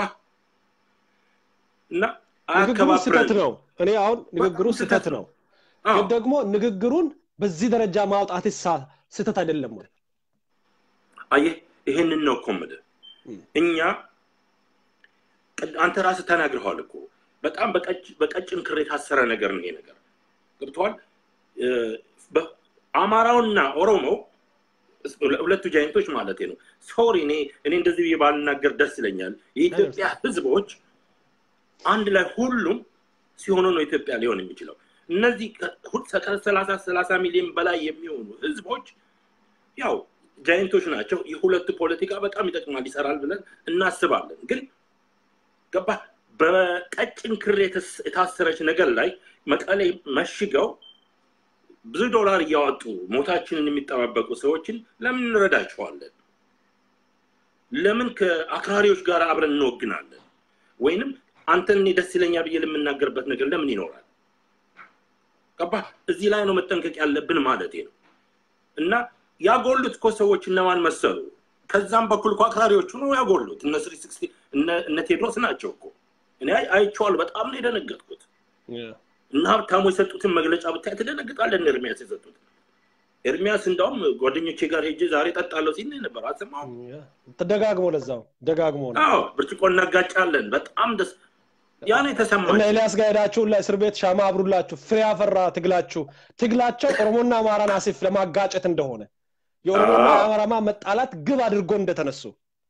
እና ንግግሩ ስህተት ነው። እኔ አሁን ንግግሩ ስህተት ነው፣ ግን ደግሞ ንግግሩን በዚህ ደረጃ ማውጣት ስህተት አይደለም ወይ? አየህ፣ ይሄንን ነው እኮ የምልህ። እኛ አንተ ራስህ ተናግረዋል እኮ በጣም በቀጭን ክር የታሰረ ነገር ነው ይሄ ነገር ገብተዋል። አማራውና ኦሮሞ ሁለቱ ጃይንቶች ማለት ነው። ሶሪ እኔ እኔ እንደዚህ ብዬ ባልናገር ደስ ይለኛል። የኢትዮጵያ ህዝቦች አንድ ላይ ሁሉም ሲሆኑ ነው ኢትዮጵያ ሊሆን የሚችለው። እነዚህ ከሰላሳ ሰላሳ ሚሊዮን በላይ የሚሆኑ ህዝቦች ያው ጃይንቶች ናቸው። የሁለቱ ፖለቲካ በጣም ይጠቅማል፣ ይሰራል ብለን እናስባለን። ግን ገባ በቀጭን ክር የታሰረች ነገር ላይ መቀሌ መሽገው ብዙ ዶላር እያወጡ ሞታችንን የሚጠባበቁ ሰዎችን ለምን እንረዳቸዋለን? ለምን ከአክራሪዎች ጋር አብረን እንወግናለን? ወይንም አንተን እኔ ደስ ይለኛል ብዬ ለምናገርበት ነገር ለምን ይኖራል? ገባ እዚህ ላይ ነው መጠንቀቅ ያለብን ማለት ነው። እና ያጎሉት እኮ ሰዎች እነማን መሰሉ? ከዛም በኩል እኮ አክራሪዎቹ ነው ያጎሉት። እነ ስሪ ስክስቲ እነ ቴድሮስ ናቸው እኮ እኔ አይቼዋለሁ። በጣም ነው የደነገጥኩት። እና ሀብታሙ የሰጡትን መግለጫ ብታይ ትደነግጣለህ። እነ ኤርሚያስ የሰጡት ኤርሚያስ እንዳውም ጓደኞቼ ጋር ሄጄ ዛሬ ጠጣለሁ ሲል ነበር። አልሰማሁም። ደጋግሞ ለዛው ደጋግሞ ነው። አዎ ብርጭቆ እናጋጫለን። በጣም ደስ ያ ነው የተሰማኝ። እና ኤልያስ ጋር ሄዳችሁ ለእስር ቤት ሻማ አብሩላችሁ። ፍሬ ያፈራ ትግላችሁ ትግላቸው ኦሮሞና አማራን አሲፍ ለማጋጨት እንደሆነ የኦሮሞና የአማራማ መጣላት ግብ አድርጎ እንደተነሱ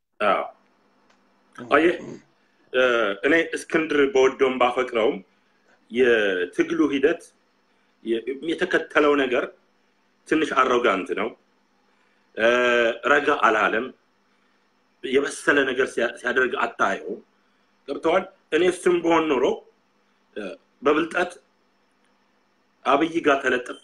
አየህ፣ እኔ እስክንድር በወደውም ባፈቅረውም የትግሉ ሂደት የተከተለው ነገር ትንሽ አሮጋንት ነው። ረጋ አላለም። የበሰለ ነገር ሲያደርግ አታየው። ገብተዋል። እኔ እሱም በሆን ኖሮ በብልጠት አብይ ጋር ተለጥፌ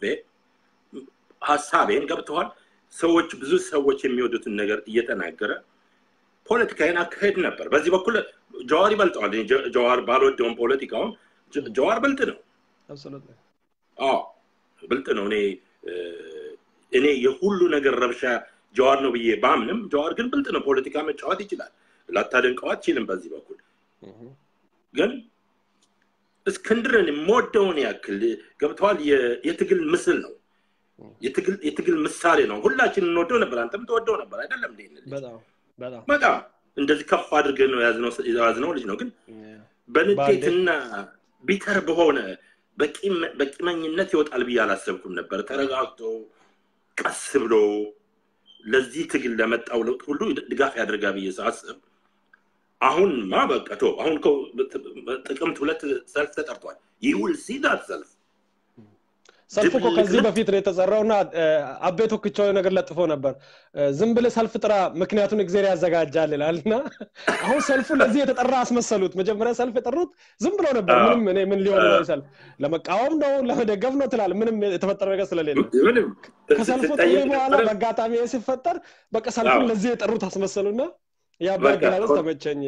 ሀሳቤን ገብተዋል። ሰዎች ብዙ ሰዎች የሚወዱትን ነገር እየተናገረ ፖለቲካዬን አካሄድ ነበር። በዚህ በኩል ጀዋር ይበልጠዋል። ጀዋር ባልወደውም ፖለቲካውን ጀዋር ብልጥ ነው። አዎ ብልጥ ነው። እኔ እኔ የሁሉ ነገር ረብሻ ጀዋር ነው ብዬ ባምንም ጀዋር ግን ብልጥ ነው። ፖለቲካ መጫወት ይችላል። ላታደንቀው አትችልም። በዚህ በኩል ግን እስክንድርን የምወደውን ያክል ገብተዋል። የትግል ምስል ነው። የትግል ምሳሌ ነው። ሁላችን እንወደው ነበር። አንተም ተወደው ነበር አይደለም? በጣም እንደዚህ ከፍ አድርገን ነው የያዝነው ልጅ ነው። ግን በንዴትና ቢተር በሆነ በቂመኝነት ይወጣል ብዬ አላሰብኩም ነበር። ተረጋግቶ ቀስ ብሎ ለዚህ ትግል ለመጣው ለውጥ ሁሉ ድጋፍ ያደርጋ ብዬ ሳስብ አሁንማ በቃ ተው። አሁን እኮ ጥቅምት ሁለት ሰልፍ ተጠርቷል። ይውል ሲዳት ሰልፍ ሰልፍ እኮ ከዚህ በፊት ነው የተሰራውና አቤ ቶክቻው ነገር ለጥፎ ነበር። ዝም ብለህ ሰልፍ ጥራ፣ ምክንያቱን እግዜር ያዘጋጃል ይላል እና አሁን ሰልፉ ለዚህ የተጠራ አስመሰሉት። መጀመሪያ ሰልፍ የጠሩት ዝም ብለው ነበር። ምንም እኔ ምን ሊሆን ነው ሰልፍ ለመቃወም ነው ለመደገፍ ነው ትላል። ምንም የተፈጠረ ነገር ስለሌለ ከሰልፉ ጥሪ በኋላ በአጋጣሚ ሲፈጠር በቃ ሰልፉን ለዚህ የጠሩት አስመሰሉና የአባ አገላለጽ ተመቸኝ።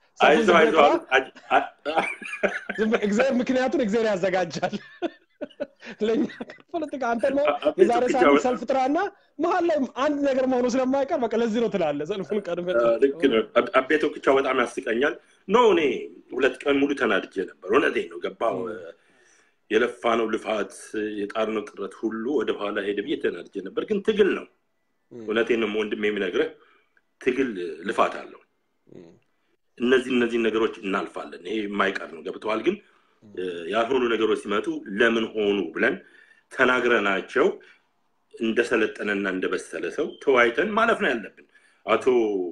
ምክንያቱን እግዜር ያዘጋጃል። ለእኛ ፖለቲካ አንተ ነው የዛሬ ሳምንት ሰልፍ ጥራና መሀል ላይ አንድ ነገር መሆኑ ስለማይቀር በቃ ለዚህ ነው ትላለ ሰልፉን ቀድመ ልክ ነው አቤ ቶክቻው በጣም ያስቀኛል ኖ እኔ ሁለት ቀን ሙሉ ተናድጄ ነበር እውነቴ ነው ገባው የለፋ ነው ልፋት የጣር ነው ጥረት ሁሉ ወደኋላ ሄደ ብዬ ተናድጄ ነበር ግን ትግል ነው እውነቴን ነው ወንድም የሚነግርህ ትግል ልፋት አለው እነዚህ እነዚህ ነገሮች እናልፋለን ይሄ የማይቀር ነው ገብተዋል ግን ያልሆኑ ነገሮች ሲመጡ ለምን ሆኑ ብለን ተናግረናቸው እንደሰለጠነና እንደበሰለ ሰው ተወያይተን ማለፍ ነው ያለብን አቶ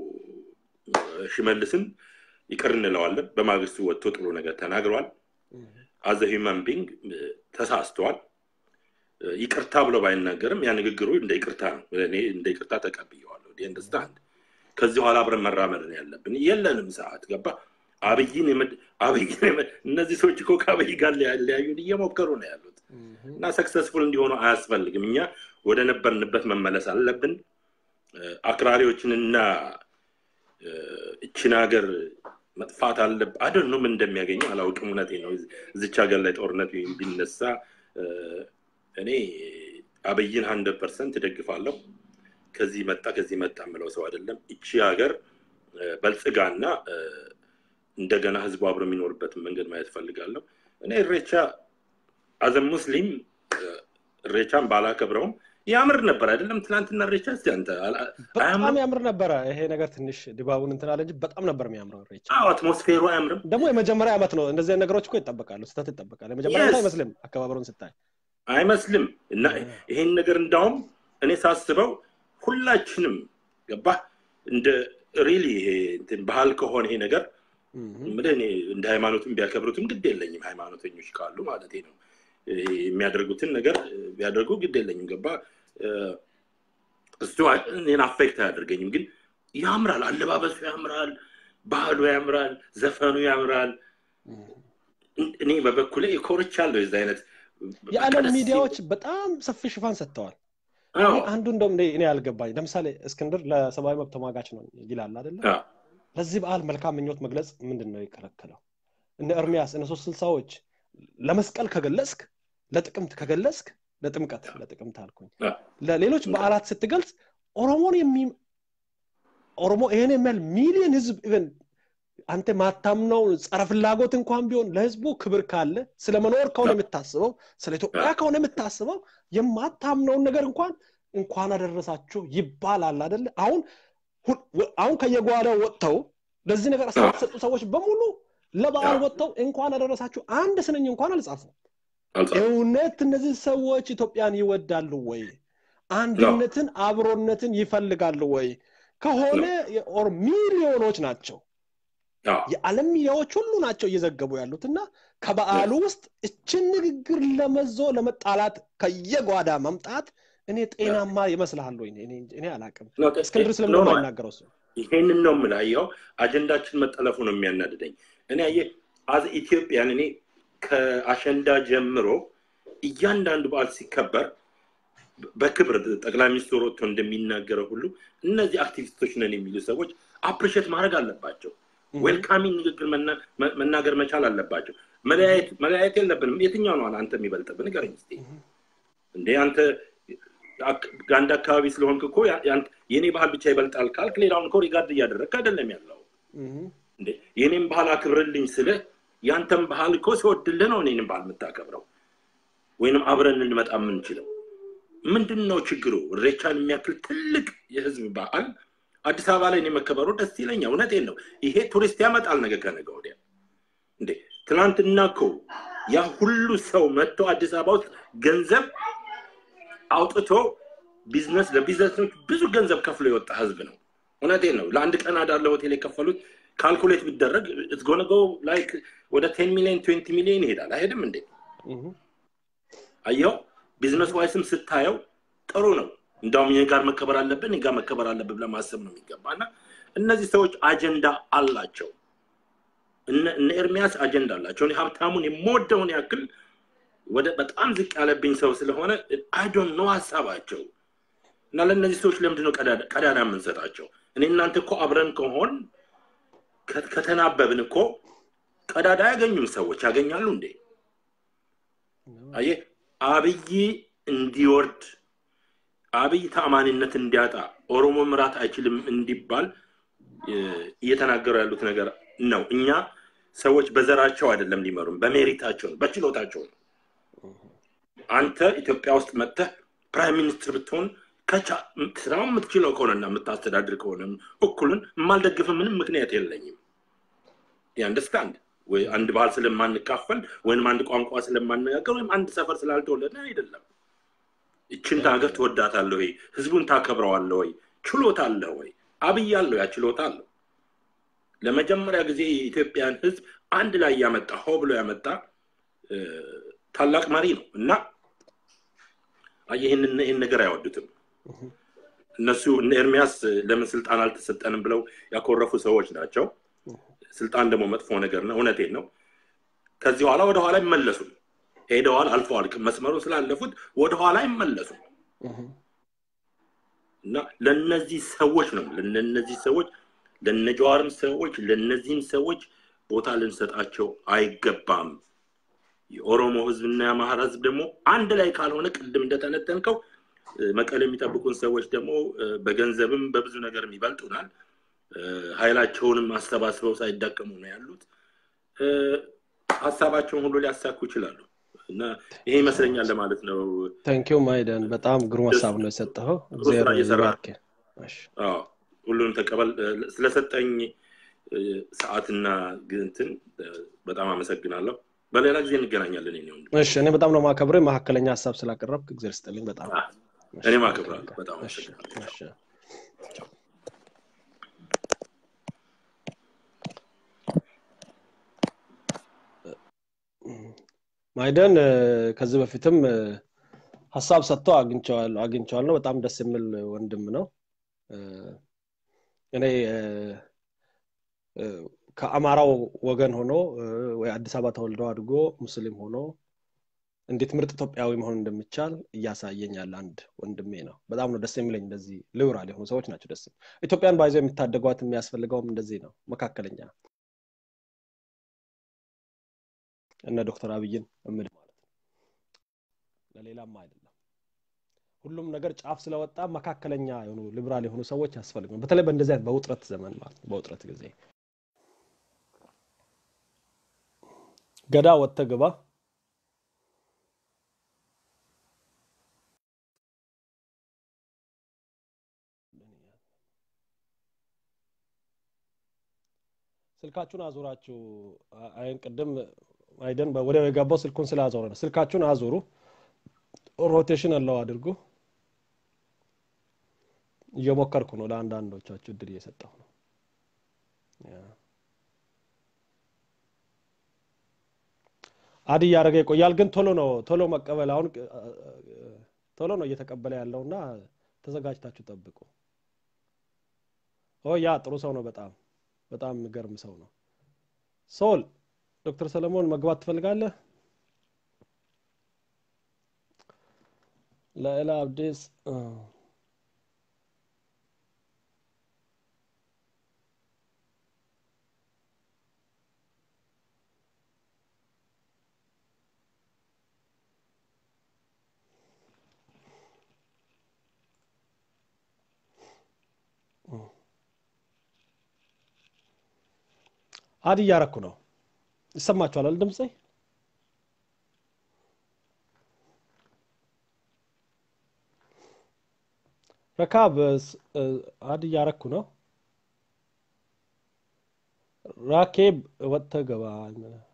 ሽመልስን ይቅር እንለዋለን በማግስቱ ወጥቶ ጥሩ ነገር ተናግረዋል አዘ ሂውማን ቢንግ ተሳስተዋል ይቅርታ ብሎ ባይናገርም ያ ንግግሩ እንደ ይቅርታ ነው እኔ እንደ ይቅርታ ተቀብየዋለሁ አንደርስታንድ ከዚህ በኋላ አብረን መራመድ ነው ያለብን የለንም ሰዓት ገባ አብይን አብይን እነዚህ ሰዎች እኮ ከአብይ ጋር ሊያዩን እየሞከሩ ነው ያሉት እና ሰክሰስፉል እንዲሆኑ አያስፈልግም እኛ ወደ ነበርንበት መመለስ አለብን አክራሪዎችንና እችን ሀገር መጥፋት አለብ አደን ነው ምን እንደሚያገኘው አላውቅም እውነቴ ነው እዚች ሀገር ላይ ጦርነት ቢነሳ እኔ አብይን ሀንድረድ ፐርሰንት እደግፋለሁ ከዚህ መጣ ከዚህ መጣ የምለው ሰው አይደለም እቺ ሀገር በልጽጋና እንደገና ህዝቡ አብሮ የሚኖርበትን መንገድ ማየት ፈልጋለሁ እኔ እሬቻ አዘ ሙስሊም እሬቻን ባላከብረውም ያምር ነበር አይደለም ትናንትና እሬቻ እስቲ አንተ በጣም ያምር ነበረ ይሄ ነገር ትንሽ ድባቡን እንትን አለ እንጂ በጣም ነበር የሚያምረው እሬቻ አትሞስፌሩ አያምርም ደግሞ የመጀመሪያ ዓመት ነው እንደዚህ ነገሮች እኮ ይጠበቃሉ ስተት ይጠበቃል የመጀመሪያ ዓመት አይመስልም አከባበሩን ስታይ አይመስልም እና ይሄን ነገር እንዳውም እኔ ሳስበው ሁላችንም ገባ እንደ ሪሊ ይሄ ባህል ከሆነ ይሄ ነገር ምልህ እኔ እንደ ሃይማኖትም ቢያከብሩትም ግድ የለኝም ሃይማኖተኞች ካሉ ማለት ነው የሚያደርጉትን ነገር ቢያደርጉ ግድ የለኝም ገባ እሱ እኔን አፌክት አያደርገኝም ግን ያምራል አለባበሱ ያምራል ባህሉ ያምራል ዘፈኑ ያምራል እኔ በበኩሌ ኮርቻለሁ የዚ አይነት የዓለም ሚዲያዎች በጣም ሰፊ ሽፋን ሰጥተዋል አንዱ እንደውም እኔ ያልገባኝ ለምሳሌ እስክንድር ለሰብአዊ መብት ተሟጋች ነው ይላል አደለም ለዚህ በዓል መልካም ምኞት መግለጽ ምንድን ነው የከለከለው እነ ኤርሚያስ እነ ሶስት ስልሳዎች ለመስቀል ከገለጽክ ለጥቅምት ከገለጽክ ለጥምቀት ለጥቅምት አልኩኝ ለሌሎች በዓላት ስትገልጽ ኦሮሞን የሚ ኦሮሞ ይህን የሚያል ሚሊዮን ህዝብ ኢቨን አንተ ማታምነው ጸረ ፍላጎት እንኳን ቢሆን ለህዝቡ ክብር ካለ ስለ መኖር ከሆነ የምታስበው ስለ ኢትዮጵያ ከሆነ የምታስበው የማታምነውን ነገር እንኳን እንኳን አደረሳችሁ ይባላል አደለ አሁን አሁን ከየጓዳው ወጥተው ለዚህ ነገር አስተያየት የሰጡ ሰዎች በሙሉ ለበዓል ወጥተው እንኳን አደረሳችሁ አንድ ስንኝ እንኳን አልጻፉም እውነት እነዚህ ሰዎች ኢትዮጵያን ይወዳሉ ወይ አንድነትን አብሮነትን ይፈልጋሉ ወይ ከሆነ ሚሊዮኖች ናቸው የዓለም ሚዲያዎች ሁሉ ናቸው እየዘገቡ ያሉት እና ከበዓሉ ውስጥ እችን ንግግር ለመዞ ለመጣላት ከየጓዳ መምጣት እኔ ጤናማ ይመስልሃል ወይ እኔ አላቅም እስክንድር ስለምን አይናገረው እሱ ይሄንን ነው የምላየው አጀንዳችን መጠለፉ ነው የሚያናድደኝ እኔ አየ አዝ ኢትዮጵያን እኔ ከአሸንዳ ጀምሮ እያንዳንዱ በዓል ሲከበር በክብር ጠቅላይ ሚኒስትሩ ወጥቶ እንደሚናገረው ሁሉ እነዚህ አክቲቪስቶች ነን የሚሉ ሰዎች አፕሪሼት ማድረግ አለባቸው ዌልካሚንግ ንግግር መናገር መቻል አለባቸው መለያየት የለብንም የትኛው ነው አንተ የሚበልጥብን ንገረኝ ስ እንዴ አንተ አንድ አካባቢ ስለሆንክ እኮ የእኔ ባህል ብቻ ይበልጣል ካልክ ሌላውን እኮ ሪጋርድ እያደረግክ አይደለም ያለው የኔም ባህል አክብርልኝ ስልህ ያንተም ባህል እኮ ሲወድልህ ነው እኔንም ባህል የምታከብረው ወይንም አብረን እንመጣ የምንችለው ምንድን ነው ችግሩ ሬቻን የሚያክል ትልቅ የህዝብ በዓል አዲስ አበባ ላይ መከበሩ ደስ ይለኛል እውነቴን ነው ይሄ ቱሪስት ያመጣል ነገ ከነገ ወዲያ እንዴ ትናንትና እኮ ያ ሁሉ ሰው መጥቶ አዲስ አበባ ውስጥ ገንዘብ አውጥቶ ቢዝነስ ለቢዝነሶች ብዙ ገንዘብ ከፍሎ የወጣ ህዝብ ነው እውነቴን ነው ለአንድ ቀን አዳር ለሆቴል የከፈሉት ካልኩሌት ቢደረግ ጎነጎ ላይ ወደ ቴን ሚሊዮን ትዌንቲ ሚሊዮን ይሄዳል። አይሄድም እንዴ? አየው ቢዝነስ ዋይስም ስታየው ጥሩ ነው። እንዳውም ይህ ጋር መከበር አለብን ይህ ጋር መከበር አለብን ብለህ ማሰብ ነው የሚገባ እና እነዚህ ሰዎች አጀንዳ አላቸው። እነ ኤርሚያስ አጀንዳ አላቸው። እኔ ሀብታሙን የምወደውን ያክል ወደ በጣም ዝቅ ያለብኝ ሰው ስለሆነ አይዶን ነው ሀሳባቸው እና ለእነዚህ ሰዎች ለምንድነው ቀዳዳ የምንሰጣቸው? እኔ እናንተ እኮ አብረን ከሆን ከተናበብን እኮ ቀዳዳ ያገኙም ሰዎች ያገኛሉ እንዴ? አየህ አብይ እንዲወርድ አብይ ተአማኒነት እንዲያጣ ኦሮሞ ምራት አይችልም እንዲባል እየተናገሩ ያሉት ነገር ነው። እኛ ሰዎች በዘራቸው አይደለም ሊመሩም፣ በሜሪታቸው ነው፣ በችሎታቸው ነው። አንተ ኢትዮጵያ ውስጥ መጥተህ ፕራይም ሚኒስትር ብትሆን ስራው የምትችለው ከሆነና የምታስተዳድር ከሆነ እኩልን የማልደግፍ ምንም ምክንያት የለኝም። አንደርስታንድ ወይ አንድ ባህል ስለማንካፈል ወይም አንድ ቋንቋ ስለማነጋገር ወይም አንድ ሰፈር ስላልተወለደ አይደለም። ይችን ሀገር ትወዳታለህ ወይ? ህዝቡን ታከብረዋለህ ወይ? ችሎታ አለ ወይ? አብይ አለው ያ ችሎታ አለው። ለመጀመሪያ ጊዜ የኢትዮጵያን ህዝብ አንድ ላይ ያመጣ ሆ ብሎ ያመጣ ታላቅ መሪ ነው እና ይህን ነገር አይወዱትም። እነሱ እነ ኤርሚያስ ለምን ስልጣን አልተሰጠንም ብለው ያኮረፉ ሰዎች ናቸው። ስልጣን ደግሞ መጥፎ ነገር ነው። እውነቴን ነው። ከዚህ በኋላ ወደኋላ አይመለሱም። ሄደዋል፣ አልፈዋል። መስመሩ ስላለፉት ወደኋላ አይመለሱም እና ለነዚህ ሰዎች ነው ለነዚህ ሰዎች ለነጀዋርም ሰዎች ለነዚህም ሰዎች ቦታ ልንሰጣቸው አይገባም። የኦሮሞ ህዝብና የአማራ ህዝብ ደግሞ አንድ ላይ ካልሆነ ቅድም እንደተነተንከው መቀሌ የሚጠብቁን ሰዎች ደግሞ በገንዘብም በብዙ ነገርም ይበልጡናል። ኃይላቸውንም አሰባስበው ሳይዳቀሙ ነው ያሉት። ሀሳባቸውን ሁሉ ሊያሳኩ ይችላሉ እና ይሄ ይመስለኛል ለማለት ነው። ታንኪዩ ማይደን፣ በጣም ግሩም ሀሳብ ነው የሰጠኸው። ሁሉንም ተቀበል። ስለሰጠኝ ሰዓትና ግንትን በጣም አመሰግናለሁ። በሌላ ጊዜ እንገናኛለን። እሺ፣ እኔ በጣም ነው ማከብረ መካከለኛ ሀሳብ ስላቀረብክ እግዚአብሔር ስጥልኝ። በጣም እኔም አከብራለሁ። በጣም አመሰግናለሁ። ማይደን ከዚህ በፊትም ሀሳብ ሰጥተው አግኝቸዋለሁ። በጣም ደስ የሚል ወንድም ነው። እኔ ከአማራው ወገን ሆኖ ወይ አዲስ አበባ ተወልዶ አድጎ ሙስሊም ሆኖ እንዴት ምርጥ ኢትዮጵያዊ መሆን እንደሚቻል እያሳየኝ ያለ አንድ ወንድሜ ነው። በጣም ነው ደስ የሚለኝ። እንደዚህ ልውራል የሆኑ ሰዎች ናቸው ደስ ኢትዮጵያን ባይዞ የሚታደጓት የሚያስፈልገውም እንደዚህ ነው። መካከለኛ እነ ዶክተር አብይን እምል ማለት ነው። ለሌላም አይደለም። ሁሉም ነገር ጫፍ ስለወጣ መካከለኛ የሆኑ ሊብራል የሆኑ ሰዎች ያስፈልግ በተለይ በእንደዚህ አይነት በውጥረት ዘመን ማለት ነው። በውጥረት ጊዜ ገዳ ወጥተ ግባ ስልካችሁን አዙራችሁ አይን ቅድም አይደን ወዲያው የገባው ስልኩን ስላዞረ ነው። ስልካችሁን አዙሩ። ሮቴሽን አለው አድርጉ። እየሞከርኩ ነው። ለአንዳንዶቻችሁ እድል እየሰጠሁ ነው። አድ እያደረገ ይቆያል፣ ግን ቶሎ ነው ቶሎ መቀበል አሁን ቶሎ ነው እየተቀበለ ያለው እና ተዘጋጅታችሁ ጠብቁ። ኦ ያ ጥሩ ሰው ነው። በጣም በጣም የሚገርም ሰው ነው። ሶል ዶክተር ሰለሞን መግባት ትፈልጋለህ? ለኤላ አብዲስ አድ እያረኩ ነው። ይሰማችኋል ድምፄ? ረካብ አድ እያረኩ ነው። ራኬብ ወጥተህ ገባ።